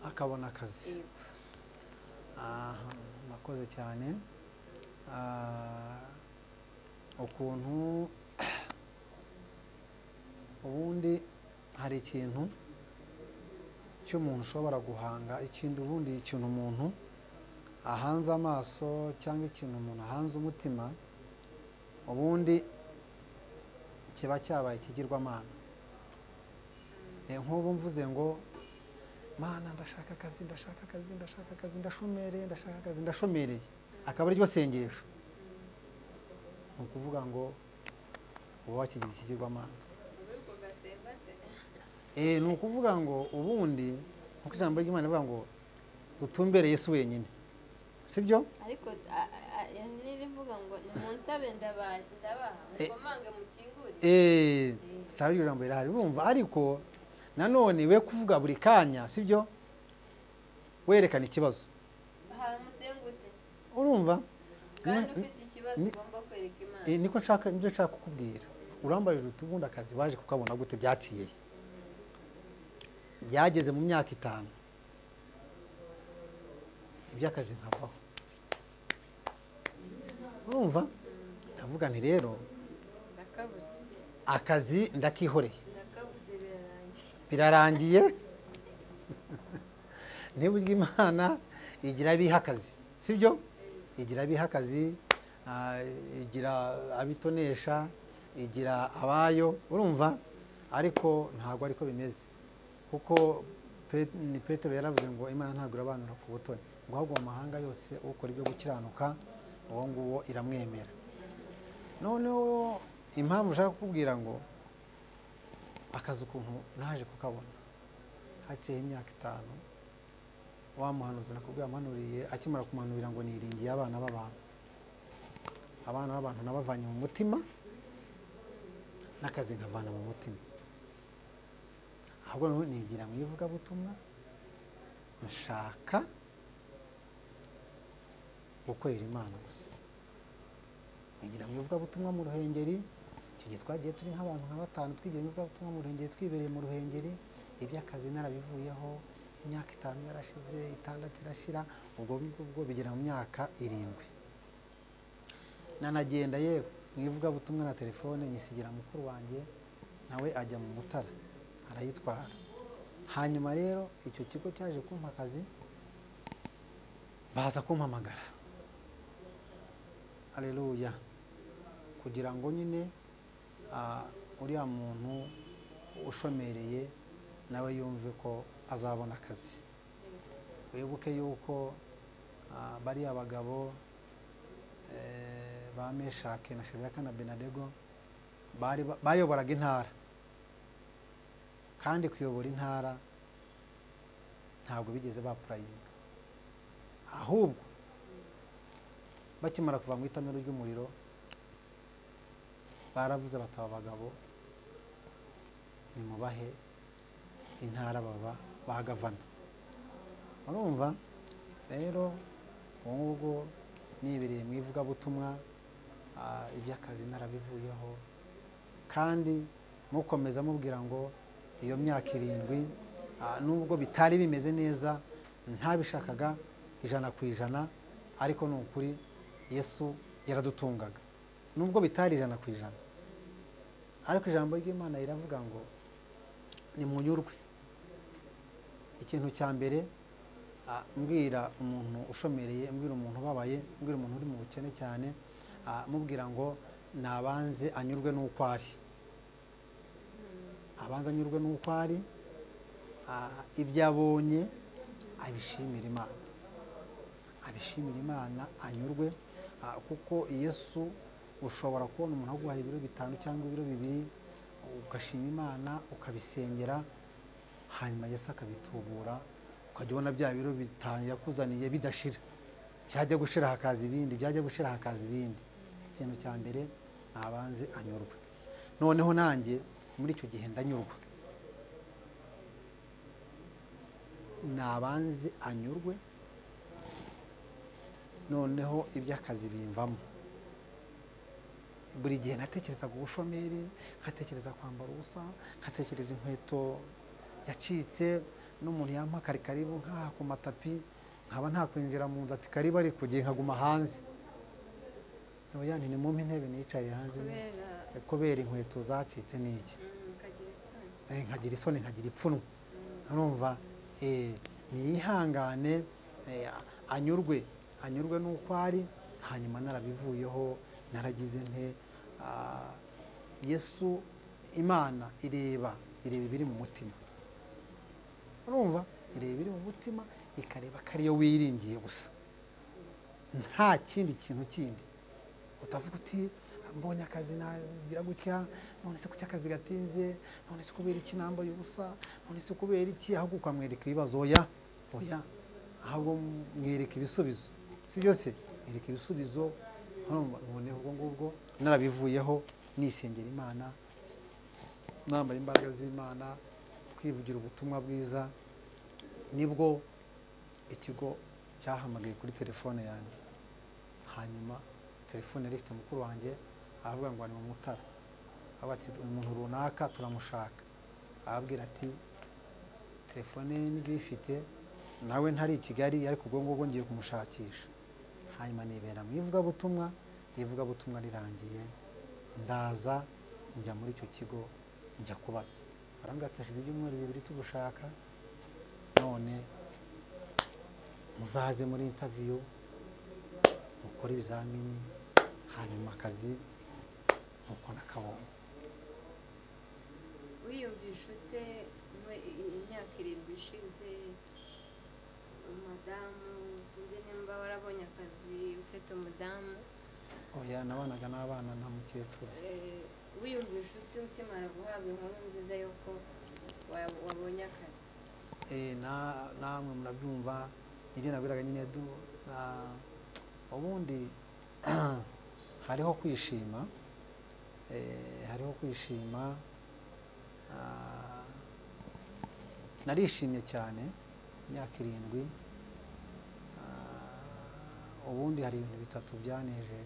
akabona akazi yego aha murakoze cyane Ah, ukuntu ubundi hari ikintu cy'umuntu ushobora guhanga ikindi ubundi ikintu umuntu ahanze amaso cyangwa ikintu umuntu ahanze umutima ubundi kiba cyabaye ikigirwamana Eh, nk'ubu mvuze ngo mana ndashaka akazi ndashaka akazi ndashaka akazi ndashomereye ndashaka akazi ndashomereye akaba ariryo sengesho ni ukuvuga ngo uba wakigize ikigirwamana muri ubwo gasembasenga Eh, ni ukuvuga ngo ubundi nk'uko ijambo ry'imana rivuga ngo utumbere yesu wenyine sibyo ariko a- a- a- nirivuga ngo nimunsabe ndabaha ndabaha mukomange mukingurire Eh, saba iryo jambo rirahari urumva ariko nanone we kuvuga buri kanya sibyo werekana ikibazo aha musengute urumva kandi Ni- ufite ikibazo ni- ugomba kwereka imana Eh, niko nshaka nibyo nshaka kukubwira urambajije uti ubundi akazi waje kukabona gute byaciye he? byageze mu myaka itanu iby'akazi nkavaho urumva ndavuga nti rero ndakabuze akazi ndakihoreye ndakabuze birarangiye birarangiye ntiburyo imana igira abiha akazi sibyo igira abiha akazi ah, igira abitonesha igira abayo urumva ariko ntabwo ariko bimeze kuko Pe- ni petero yaravuze ngo imana ntabwo irabanura ku butoni ngo ahubwo mu mahanga yose ukora ibyo gukiranuka uwo nguwo iramwemera noneho impamvu ushaka kukubwira ngo akazi ukuntu naje kukabona haciyeho imyaka itanu wa muhanuzi nakubwiye amanuriye akimara kumanurira ngo niringiye abana b'abantu abana b'abantu nabavanye mu mutima n'akazi nkavana mu mutima ahubwo noneho nigira mu ivugabutumwa nshaka gukorera imana gusa nigira mu ivugabutumwa mu ruhengeri icyo gihe twagiye turi nk'abantu nka batanu twigira mu ivugabutumwa mu ruhengeri twibereye mu ruhengeri iby'akazi narabivuyeho imyaka itanu yarashize itandatu irashira ubwo ngubwo bwo bigera mu myaka irindwi nanagenda yewe mu ivugabutumwa na telefone nyisigira mukuru wanjye nawe ajya mu mutara arayitwara hanyuma rero icyo kigo cyaje kumpa akazi baza kumpamagara aleluya kugira ngo nyine ah, uriya muntu ushomereye nawe yumve ko azabona akazi wibuke yuko ah, bariya bagabo eh, ba meshake na shadraka na benadego bari ba- bayoboraga intara kandi kuyobora intara ntabwo bigeze bapurayinga ahubwo bakimara kuva mu itanura ry'umuriro baravuze bataba abagabo nimubahe intara baba bagavana urumva rero ubu ngubu nibereye mu ivugabutumwa ah, iby'akazi narabivuyeho kandi mukomeza mubwira ngo iyo myaka irindwi ah, nubwo bitari bimeze neza ntabishakaga ijana ku ijana ariko ni ukuri yesu yaradutungaga nubwo bitari ijana ku ijana ariko ijambo ry'imana riravuga ngo nimunyurwe ikintu cya mbere ah, mbwira umuntu ushomereye mbwira umuntu ubabaye mbwira umuntu uri mu bukene cyane ah, mubwira ngo nabanze anyurwe n'uko ari abanza anyurwe n'uko ari ah, ibyo abonye abishimira imana abishimira imana anyurwe ah, kuko yesu ushobora kubona umuntu aguhaye ibiro bitanu cyangwa ibiro bibiri ugashima imana ukabisengera hanyuma yesu akabitubura ukajya ubona bya biro bitanu yakuzaniye bidashira byajya gushira hakaza ibindi byajya gushira hakaza ibindi ikintu cya mbere nabanze anyurwe noneho nanjye muri icyo gihe ndanyurwa nabanze anyurwe noneho iby'akazi bimvamo buri gihe natekerezaga ubushomeri nkatekereza kwambara ubusa nkatekereza inkweto yacitse n'umuntu yampa kari karibu nkaha ku matapi nkaba ntakwinjira mu nzu ati karibu ari kugira nkaguma hanze oya ntimumpe intebe niyicariye hanze kubera kubera inkweto zacitse n'iki mm, ukagira isoni Eh, nkagira isoni nkagira ipfunwe urumva eh, niyihangane eh, anyurwe anyurwe n'uko ari hanyuma narabivuyeho naragize nte Ah, yesu imana ireba ireba ibiri mu mutima urumva ireba ibiri mu mutima ikareba ko ariyo wiringiye gusa nta kindi kintu kindi utavuga uti mbonye akazi nagira gutya none se kuki akazi gatinze none se kubera iki nambaye ubusa none se kubera iki ahubwo ukamwereka ibibazo oya oya ahubwo mwereka ibisubizo si byose mwereka ibisubizo urumva, noneho ubwo ngubwo narabivuyeho nisengera imana nambaye imbaraga z'imana twivugira ubutumwa bwiza nibwo ikigo cyahamagaye kuri telefone yanjye hanyuma telefone yari ifite mukuru wanjye aravuga ngo ni mu mutara avuga ati umuntu runaka turamushaka arabwira ati telefone ye niba uyifite nawe ntari i kigali ariko ubwo ngubwo ngiye kumushakisha hanyuma nibera mu ivugabutumwa ivugabutumwa rirangiye ndaza njya muri icyo kigo njya kubaza barambwira ati hashize ibyumweru bibiri tugushaka none muzaze muri intaviyu mukora ibizamini hanyuma akazi nuko nakabonye wiyumvisha ute mu- i- i- imyaka irindwi ishize umudamu sinzi nimba warabonye akazi ufite umudamu oya nabanaga n'abana na mukecuru eh, wiyumvisha ute ukimara guhabwa inkuru nziza yuko wa- wabonye akazi Eh, na- namwe murabyumva ibyo nabwiraga nyine du- na- ubundi hariho kwishima eh, hariho kwishima ah, narishimye cyane imyaka irindwi ah, ubundi hari ibintu bitatu byanejeje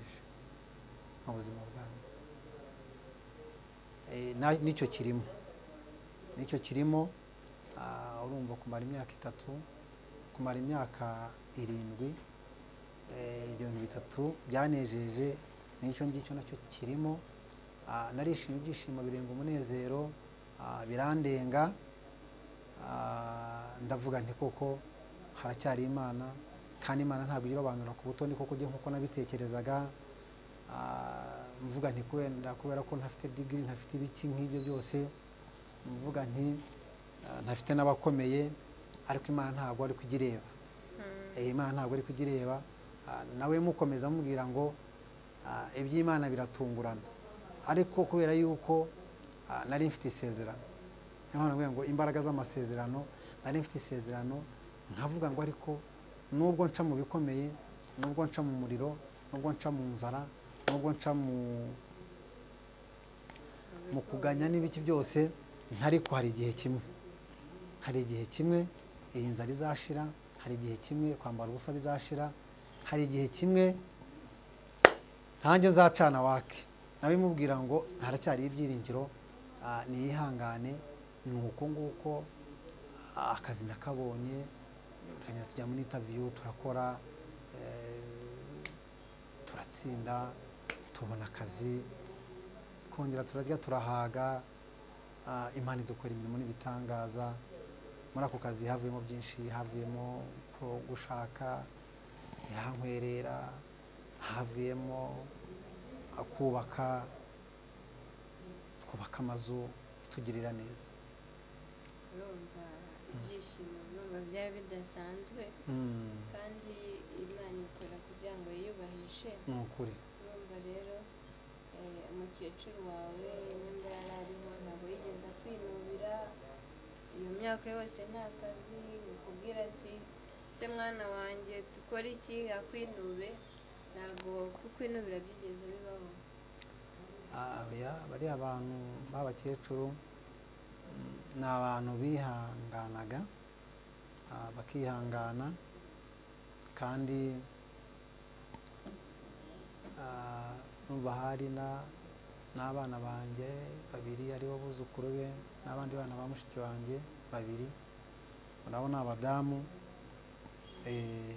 mu buzima bwanjye Eh, na- nicyo kirimo nicyo kirimo Ah, urumva kumara imyaka itatu kumara imyaka irindwi eh, ibyo bintu bitatu byanejeje n'icyo ngicyo nacyo kirimo Ah, narishimye ibyishimo birenga umunezero ah, birandenga Ah, ndavuga nti koko haracyari imana kandi imana ntabwo irobanura ku butoni kuko ujye nk'uko nabitekerezaga Ah, mvuga nti kubera kubera ko ntafite digiri ntafite ibiki nk'ibyo byose mvuga nti ah, ntafite n'abakomeye ariko imana ntabwo ari kugireba Eh, imana ntabwo ari kugireba Ah, nawe mukomeza mubwira ngo ah, iby'imana biratungurana ariko kubera yuko ah, nari mfite isezerano niyo mpamvu navuga ngo imbaraga z'amasezerano nari mfite isezerano nkavuga ngo ariko nubwo nca mu bikomeye nubwo nca mu muriro nubwo nca mu nzara nubwo nca mu mu kuganya n'ibiki byose ntariko hari igihe kimwe hari igihe kimwe iyi nzara izashira hari igihe kimwe kwambara ubusa bizashira hari igihe kimwe ntange nzacana wake nawe imubwira ngo haracyari ibyiringiro ah, niyihangane ni uko nguko ah, akazi nakabonye tugenda tujya muri interview turakora eh, turatsinda tubona akazi twongera turarya turahaga ah, imana idukora imirimo n'ibitangaza muri ako kazi havuyemo byinshi havuyemo ko gushaka irankwerera havuyemo ah, kubaka twubaka amazu itugirira neza urumva ibyishimo urumva byaba bidasanzwe Mm, kandi imana ikora kugira ngo yiyubahishe ni ukuri urumva rero eh, umukecuru wawe nimba yari ariho ntabwo yigeze kwinubira iyo myaka yose nta kazi bikubwira ati se mwana wanjye dukore iki akwinube ntabwo kukwinubira byigeze bibaho Ah, oya, bariya bantu b'abakecuru mm, ni abantu bihanganaga ah, bakihangana kandi ah, numva hari na- n'abana banjye babiri aribo buzukuru be n'abandi bana ba mushiki wanjye babiri nabo ni abadamu Eh,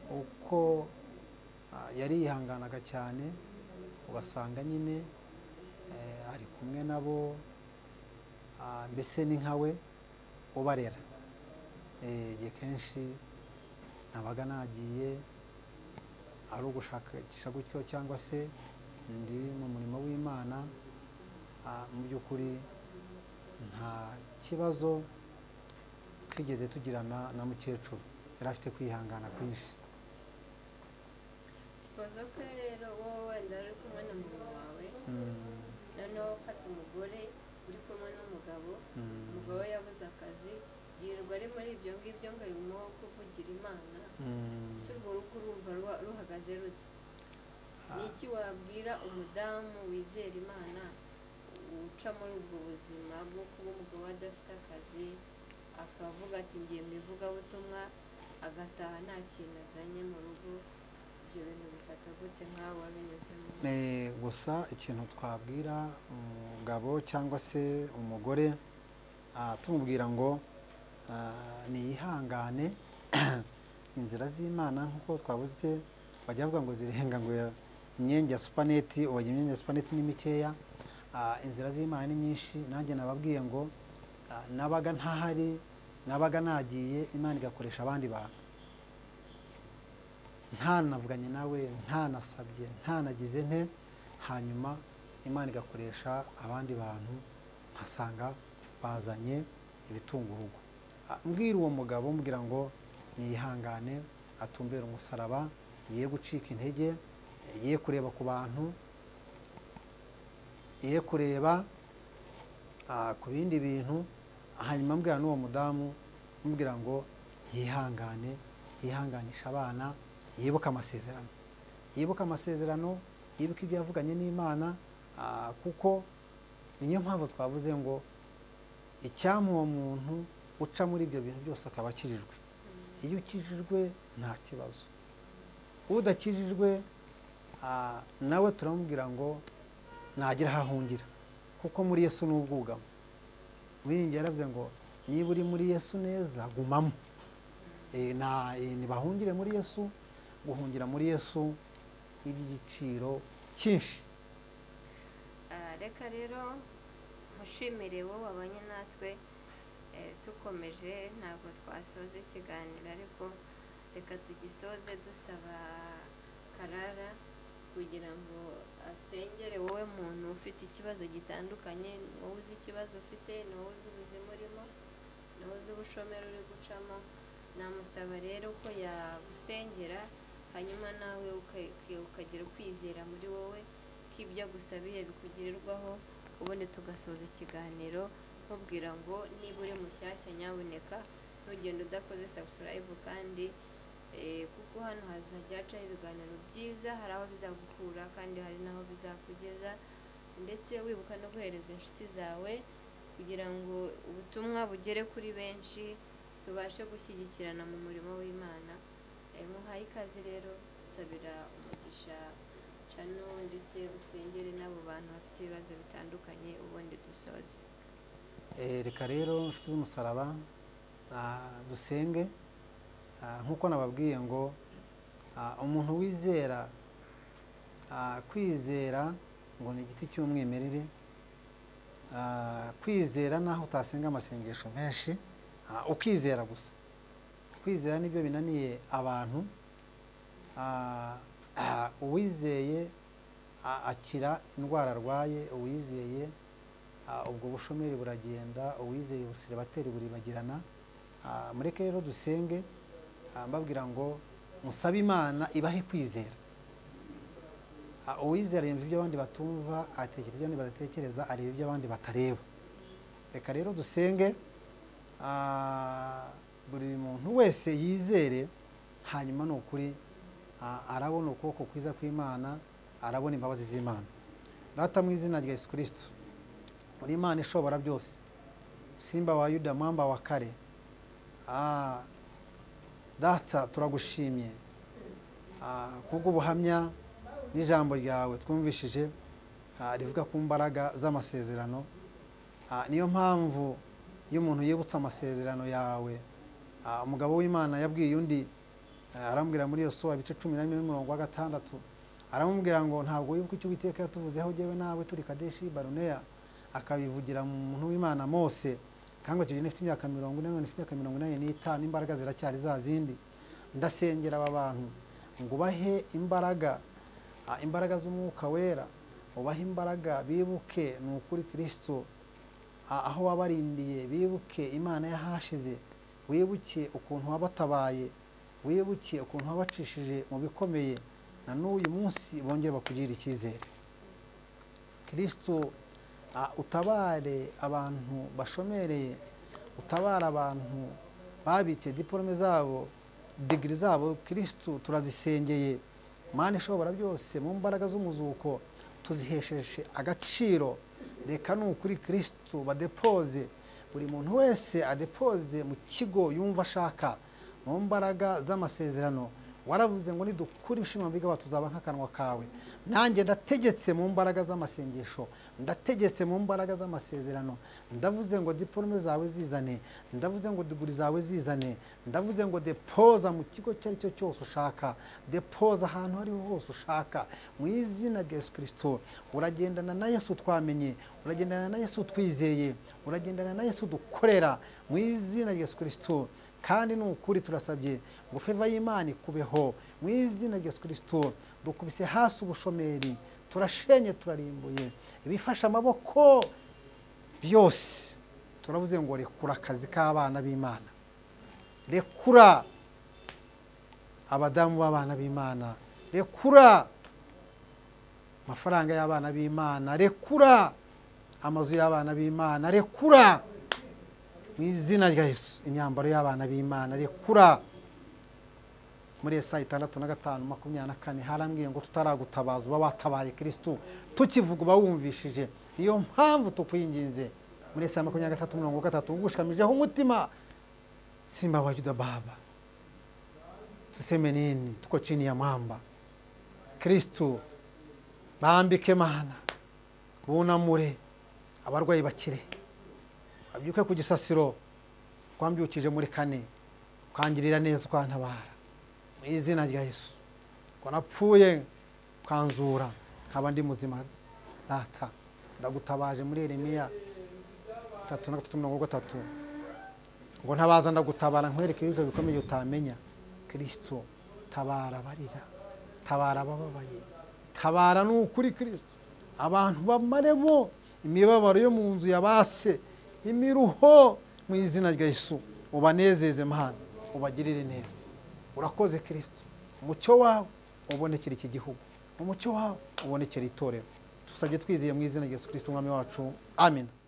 uko ah, yarihanganaga cyane ugasanga nyine eh, ari kumwe nabo ah, mbese ni nkawe ubarera Eh, igihe kenshi nabaga nagiye ari ugushakisha gutyo cyangwa se ndi mu murimo w'imana ah, mu by'ukuri nta kibazo twigeze tugirana na mukecuru yari afite kwihangana kwinshi sipozo ko rero wowe wenda uri kumwe na mugabo wawe Mm, noneho ufata umugore uri kumwe n'umugabo mm, umugabo we yabuze akazi yirirwa ari muri ibyo ngibyo ngo bimuhe kuvugira imana mm. ese urwo rugo urumva ruba- ruhagaze rute Ah. ni iki wabwira umudamu wizera imana uca muri ubwo buzima bwo kuba umugabo we adafite akazi akavuga ati ngiye mu ivugabutumwa agataha nta kintu azanye mu rugo ibyo bintu bifata gute nk'aho wabinyuzemo Eh, gusa ikintu twabwira umugabo cyangwa se umugore ah, tumubwira ngo ah, niyihangane inzira z'imana nk'uko twabuze bajya bavuga ngo zirenga ngo ya- imyenge ya supaneti ubu imyenge ya supaneti ni mikeya Ah, inzira z'imana ni nyinshi nanjye nababwiye ngo ah, nabaga ntahari nabaga nagiye imana igakoresha abandi bantu ntanavuganye nawe ntanasabye ntanagize nte hanyuma imana igakoresha abandi bantu nkasanga bazanye ibitunga urugo Ah, mbwira uwo mugabo mbwira ngo niyihangane atumbere umusaraba ye gucika intege ye kureba ku bantu ye kureba ah, ku bindi bintu hanyuma mbwira n'uwo mudamu mubwira ngo yihangane yihanganisha abana yibuke amasezerano yibuke amasezerano yibuke ibyo yavuganye n'imana ah, kuko niyo mpamvu twavuze ngo icyampa uwo muntu uca muri ibyo bintu byose akaba akirijwe iyo ukijijwe nta kibazo udakijijwe ah, nawe turamubwira ngo ntagira aho ahungira kuko muri yesu ni ubwugamo wiringiye yaravuze ngo niba uri muri yesu neza gumamo Eh, na- eh, nibahungire muri yesu guhungira muri yesu iby'igiciro cyinshi Ah, reka rero mushimire wowe wabanye natwe eh, tukomeje ntabwo twasoza ikiganiro ariko reka tugisoze dusaba karara kugira ngo asengere wowe muntu ufite ikibazo gitandukanye ni wowe uzi ikibazo ufite ni wowe uzi ubuzima urimo ni wowe uzi ubushomeri uri gucamo namusaba rero ko yagusengera hanyuma nawe uka- ukagira ukwizera muri wowe ko ibyo agusabiye bikugirirwaho ubundi tugasoza ikiganiro nkubwira ngo niba uri mushyashya nyaboneka ntugende udakoze sabusilayivu kandi eh, kuko hano hazajya hacaho ibiganiro byiza hari aho bizagukura kandi hari n'aho bizakugeza ndetse wibuka no guhereza inshuti zawe kugira ngo ubutumwa bugere kuri benshi tubashe gushyigikirana mu murimo w'imana Eh, muhaye ikaze rero usabira umugisha cano ndetse usengere n'abo bantu bafite ibibazo bitandukanye ubundi dusoze Eh, reka rero inshuti z'umusaraba ah, dusenge Ah, nk'uko nababwiye ngo ah, umuntu wizera ah, kwizera ngo ni igiti cy'umwimerere Ah, kwizera naho utasenga amasengesho menshi ah, ukizera gusa kwizera nibyo binaniye abantu Ah, ah, uwizeye ah, akira indwara arwaye uwizeye Ah, ubwo bushomeri buragenda uwizeye busiribateri buribagirana Ah, mureke rero dusenge ah, mbabwira ngo musabe imana ibahe kwizera Ah, uwizera yumva ibyo abandi batumva atekereza ibyo abandi badatekereza areba ibyo abandi batareba reka rero dusenge ah, buri muntu wese yizere hanyuma ni ukuri ah, arabona ukuboko kwiza kw'imana arabona imbabazi z'imana data mu izina rya yesu kirisito uri imana ishobora byose simba wa yuda mwamba wa kare Ah, data turagushimye Ah, kubw'ubuhamya n'ijambo ryawe twumvishije ah, rivuga ku mbaraga z'amasezerano Ah, niyo mpamvu iyo umuntu yibutse amasezerano yawe ah, umugabo w'imana yabwiye undi ah, arambwira muri yosuwa ibice cumi na bine n'umurongo wa gatandatu aramubwira ngo ntabwo wibuka icyo uwiteka yatuvuzeho jyewe nawe turi kadeshi baruneya akabivugira mu muntu w'imana mose kandi icyo gihe nifite imyaka mirongo ine none mfite imyaka mirongo inani n'itanu imbaraga ziracyari za zindi ndasengera aba bantu ngo ubahe imbaraga ah, imbaraga z'umwuka wera ubahe imbaraga bibuke ni ukuri kirisito ah, aho wabarindiye bibuke imana y'ahashize wibuke ukuntu wabatabaye wibuke ukuntu wabacishije mu bikomeye na n'uyu munsi bongere bakugirire icyizere kirisito Ah, utabare abantu bashomereye utabare abantu babitse diporome zabo digiri zabo kirisitu turazisengeye mani ishobora byose mu mbaraga z'umuzuko tuzihesheje agaciro reka ni ukuri kirisitu badepoze buri muntu wese adepoze mu kigo yumva ashaka mu mbaraga z'amasezerano waravuze ngo nidukura ibishimwa bigaba tuzaba nk'akanwa kawe nanjye ndategetse mu mbaraga z'amasengesho ndategetse mu mbaraga z'amasezerano ndavuze ngo diporome zawe zizane ndavuze ngo diguri zawe zizane ndavuze ngo depoza mu kigo icyo ari cyo cyose ushaka depoza ahantu aho ariho hose ushaka mu izina rya yesu kirisito uragendana na yesu twamenye uragendana na yesu twizeye uragendana na yesu dukorera mu izina rya yesu kirisito kandi ni ukuri turasabye ngo feva y'imana ikubeho mu izina rya yesu kirisito dukubise hasi ubushomeri turashenye turarimbuye ibifasha amaboko byose turavuze ngo rekura akazi k'abana b'imana rekura abadamu b'abana b'imana rekura amafaranga y'abana b'imana rekura amazu y'abana b'imana rekura mu izina rya yesu imyambaro y'abana b'imana rekura muri esa itandatu na gatanu makumyabiri na kane harambwiye ngo tutaragutabaza uba watabaye kirisitu tukivuga uba wumvishije niyo mpamvu tukwinginze muri esa makumyabiri na gatatu mirongo gatatu ugushamijeho umutima simba wa yuda baba tuseme nini tuko chini ya mwamba kirisitu bambike mana bunamure abarwayi bakire babyuke ku gisasiro twambyukije muri kane kwangirira neza ukwantabara mu izina rya yesu ngo napfuye ukanzura nkaba ndi muzima data ndagutabaje muri eremiya tatu na gatatu mirongo gatatu ngo ntabaza ndagutabara nkwereke ibibazo bikomeye utamenya kirisito tabara abarira tabara abababaye tabara ni ukuri kirisito abantu bamaremo imibabaro yo mu nzu ya base imiruho mu izina rya Yesu ubanezeze mana ubagirire neza urakoze kirisito umucyo wawe ubonekera iki gihugu umucyo wawe ubonekera itorero dusabye twizeye mu izina rya Yesu kirisito umwami wacu amen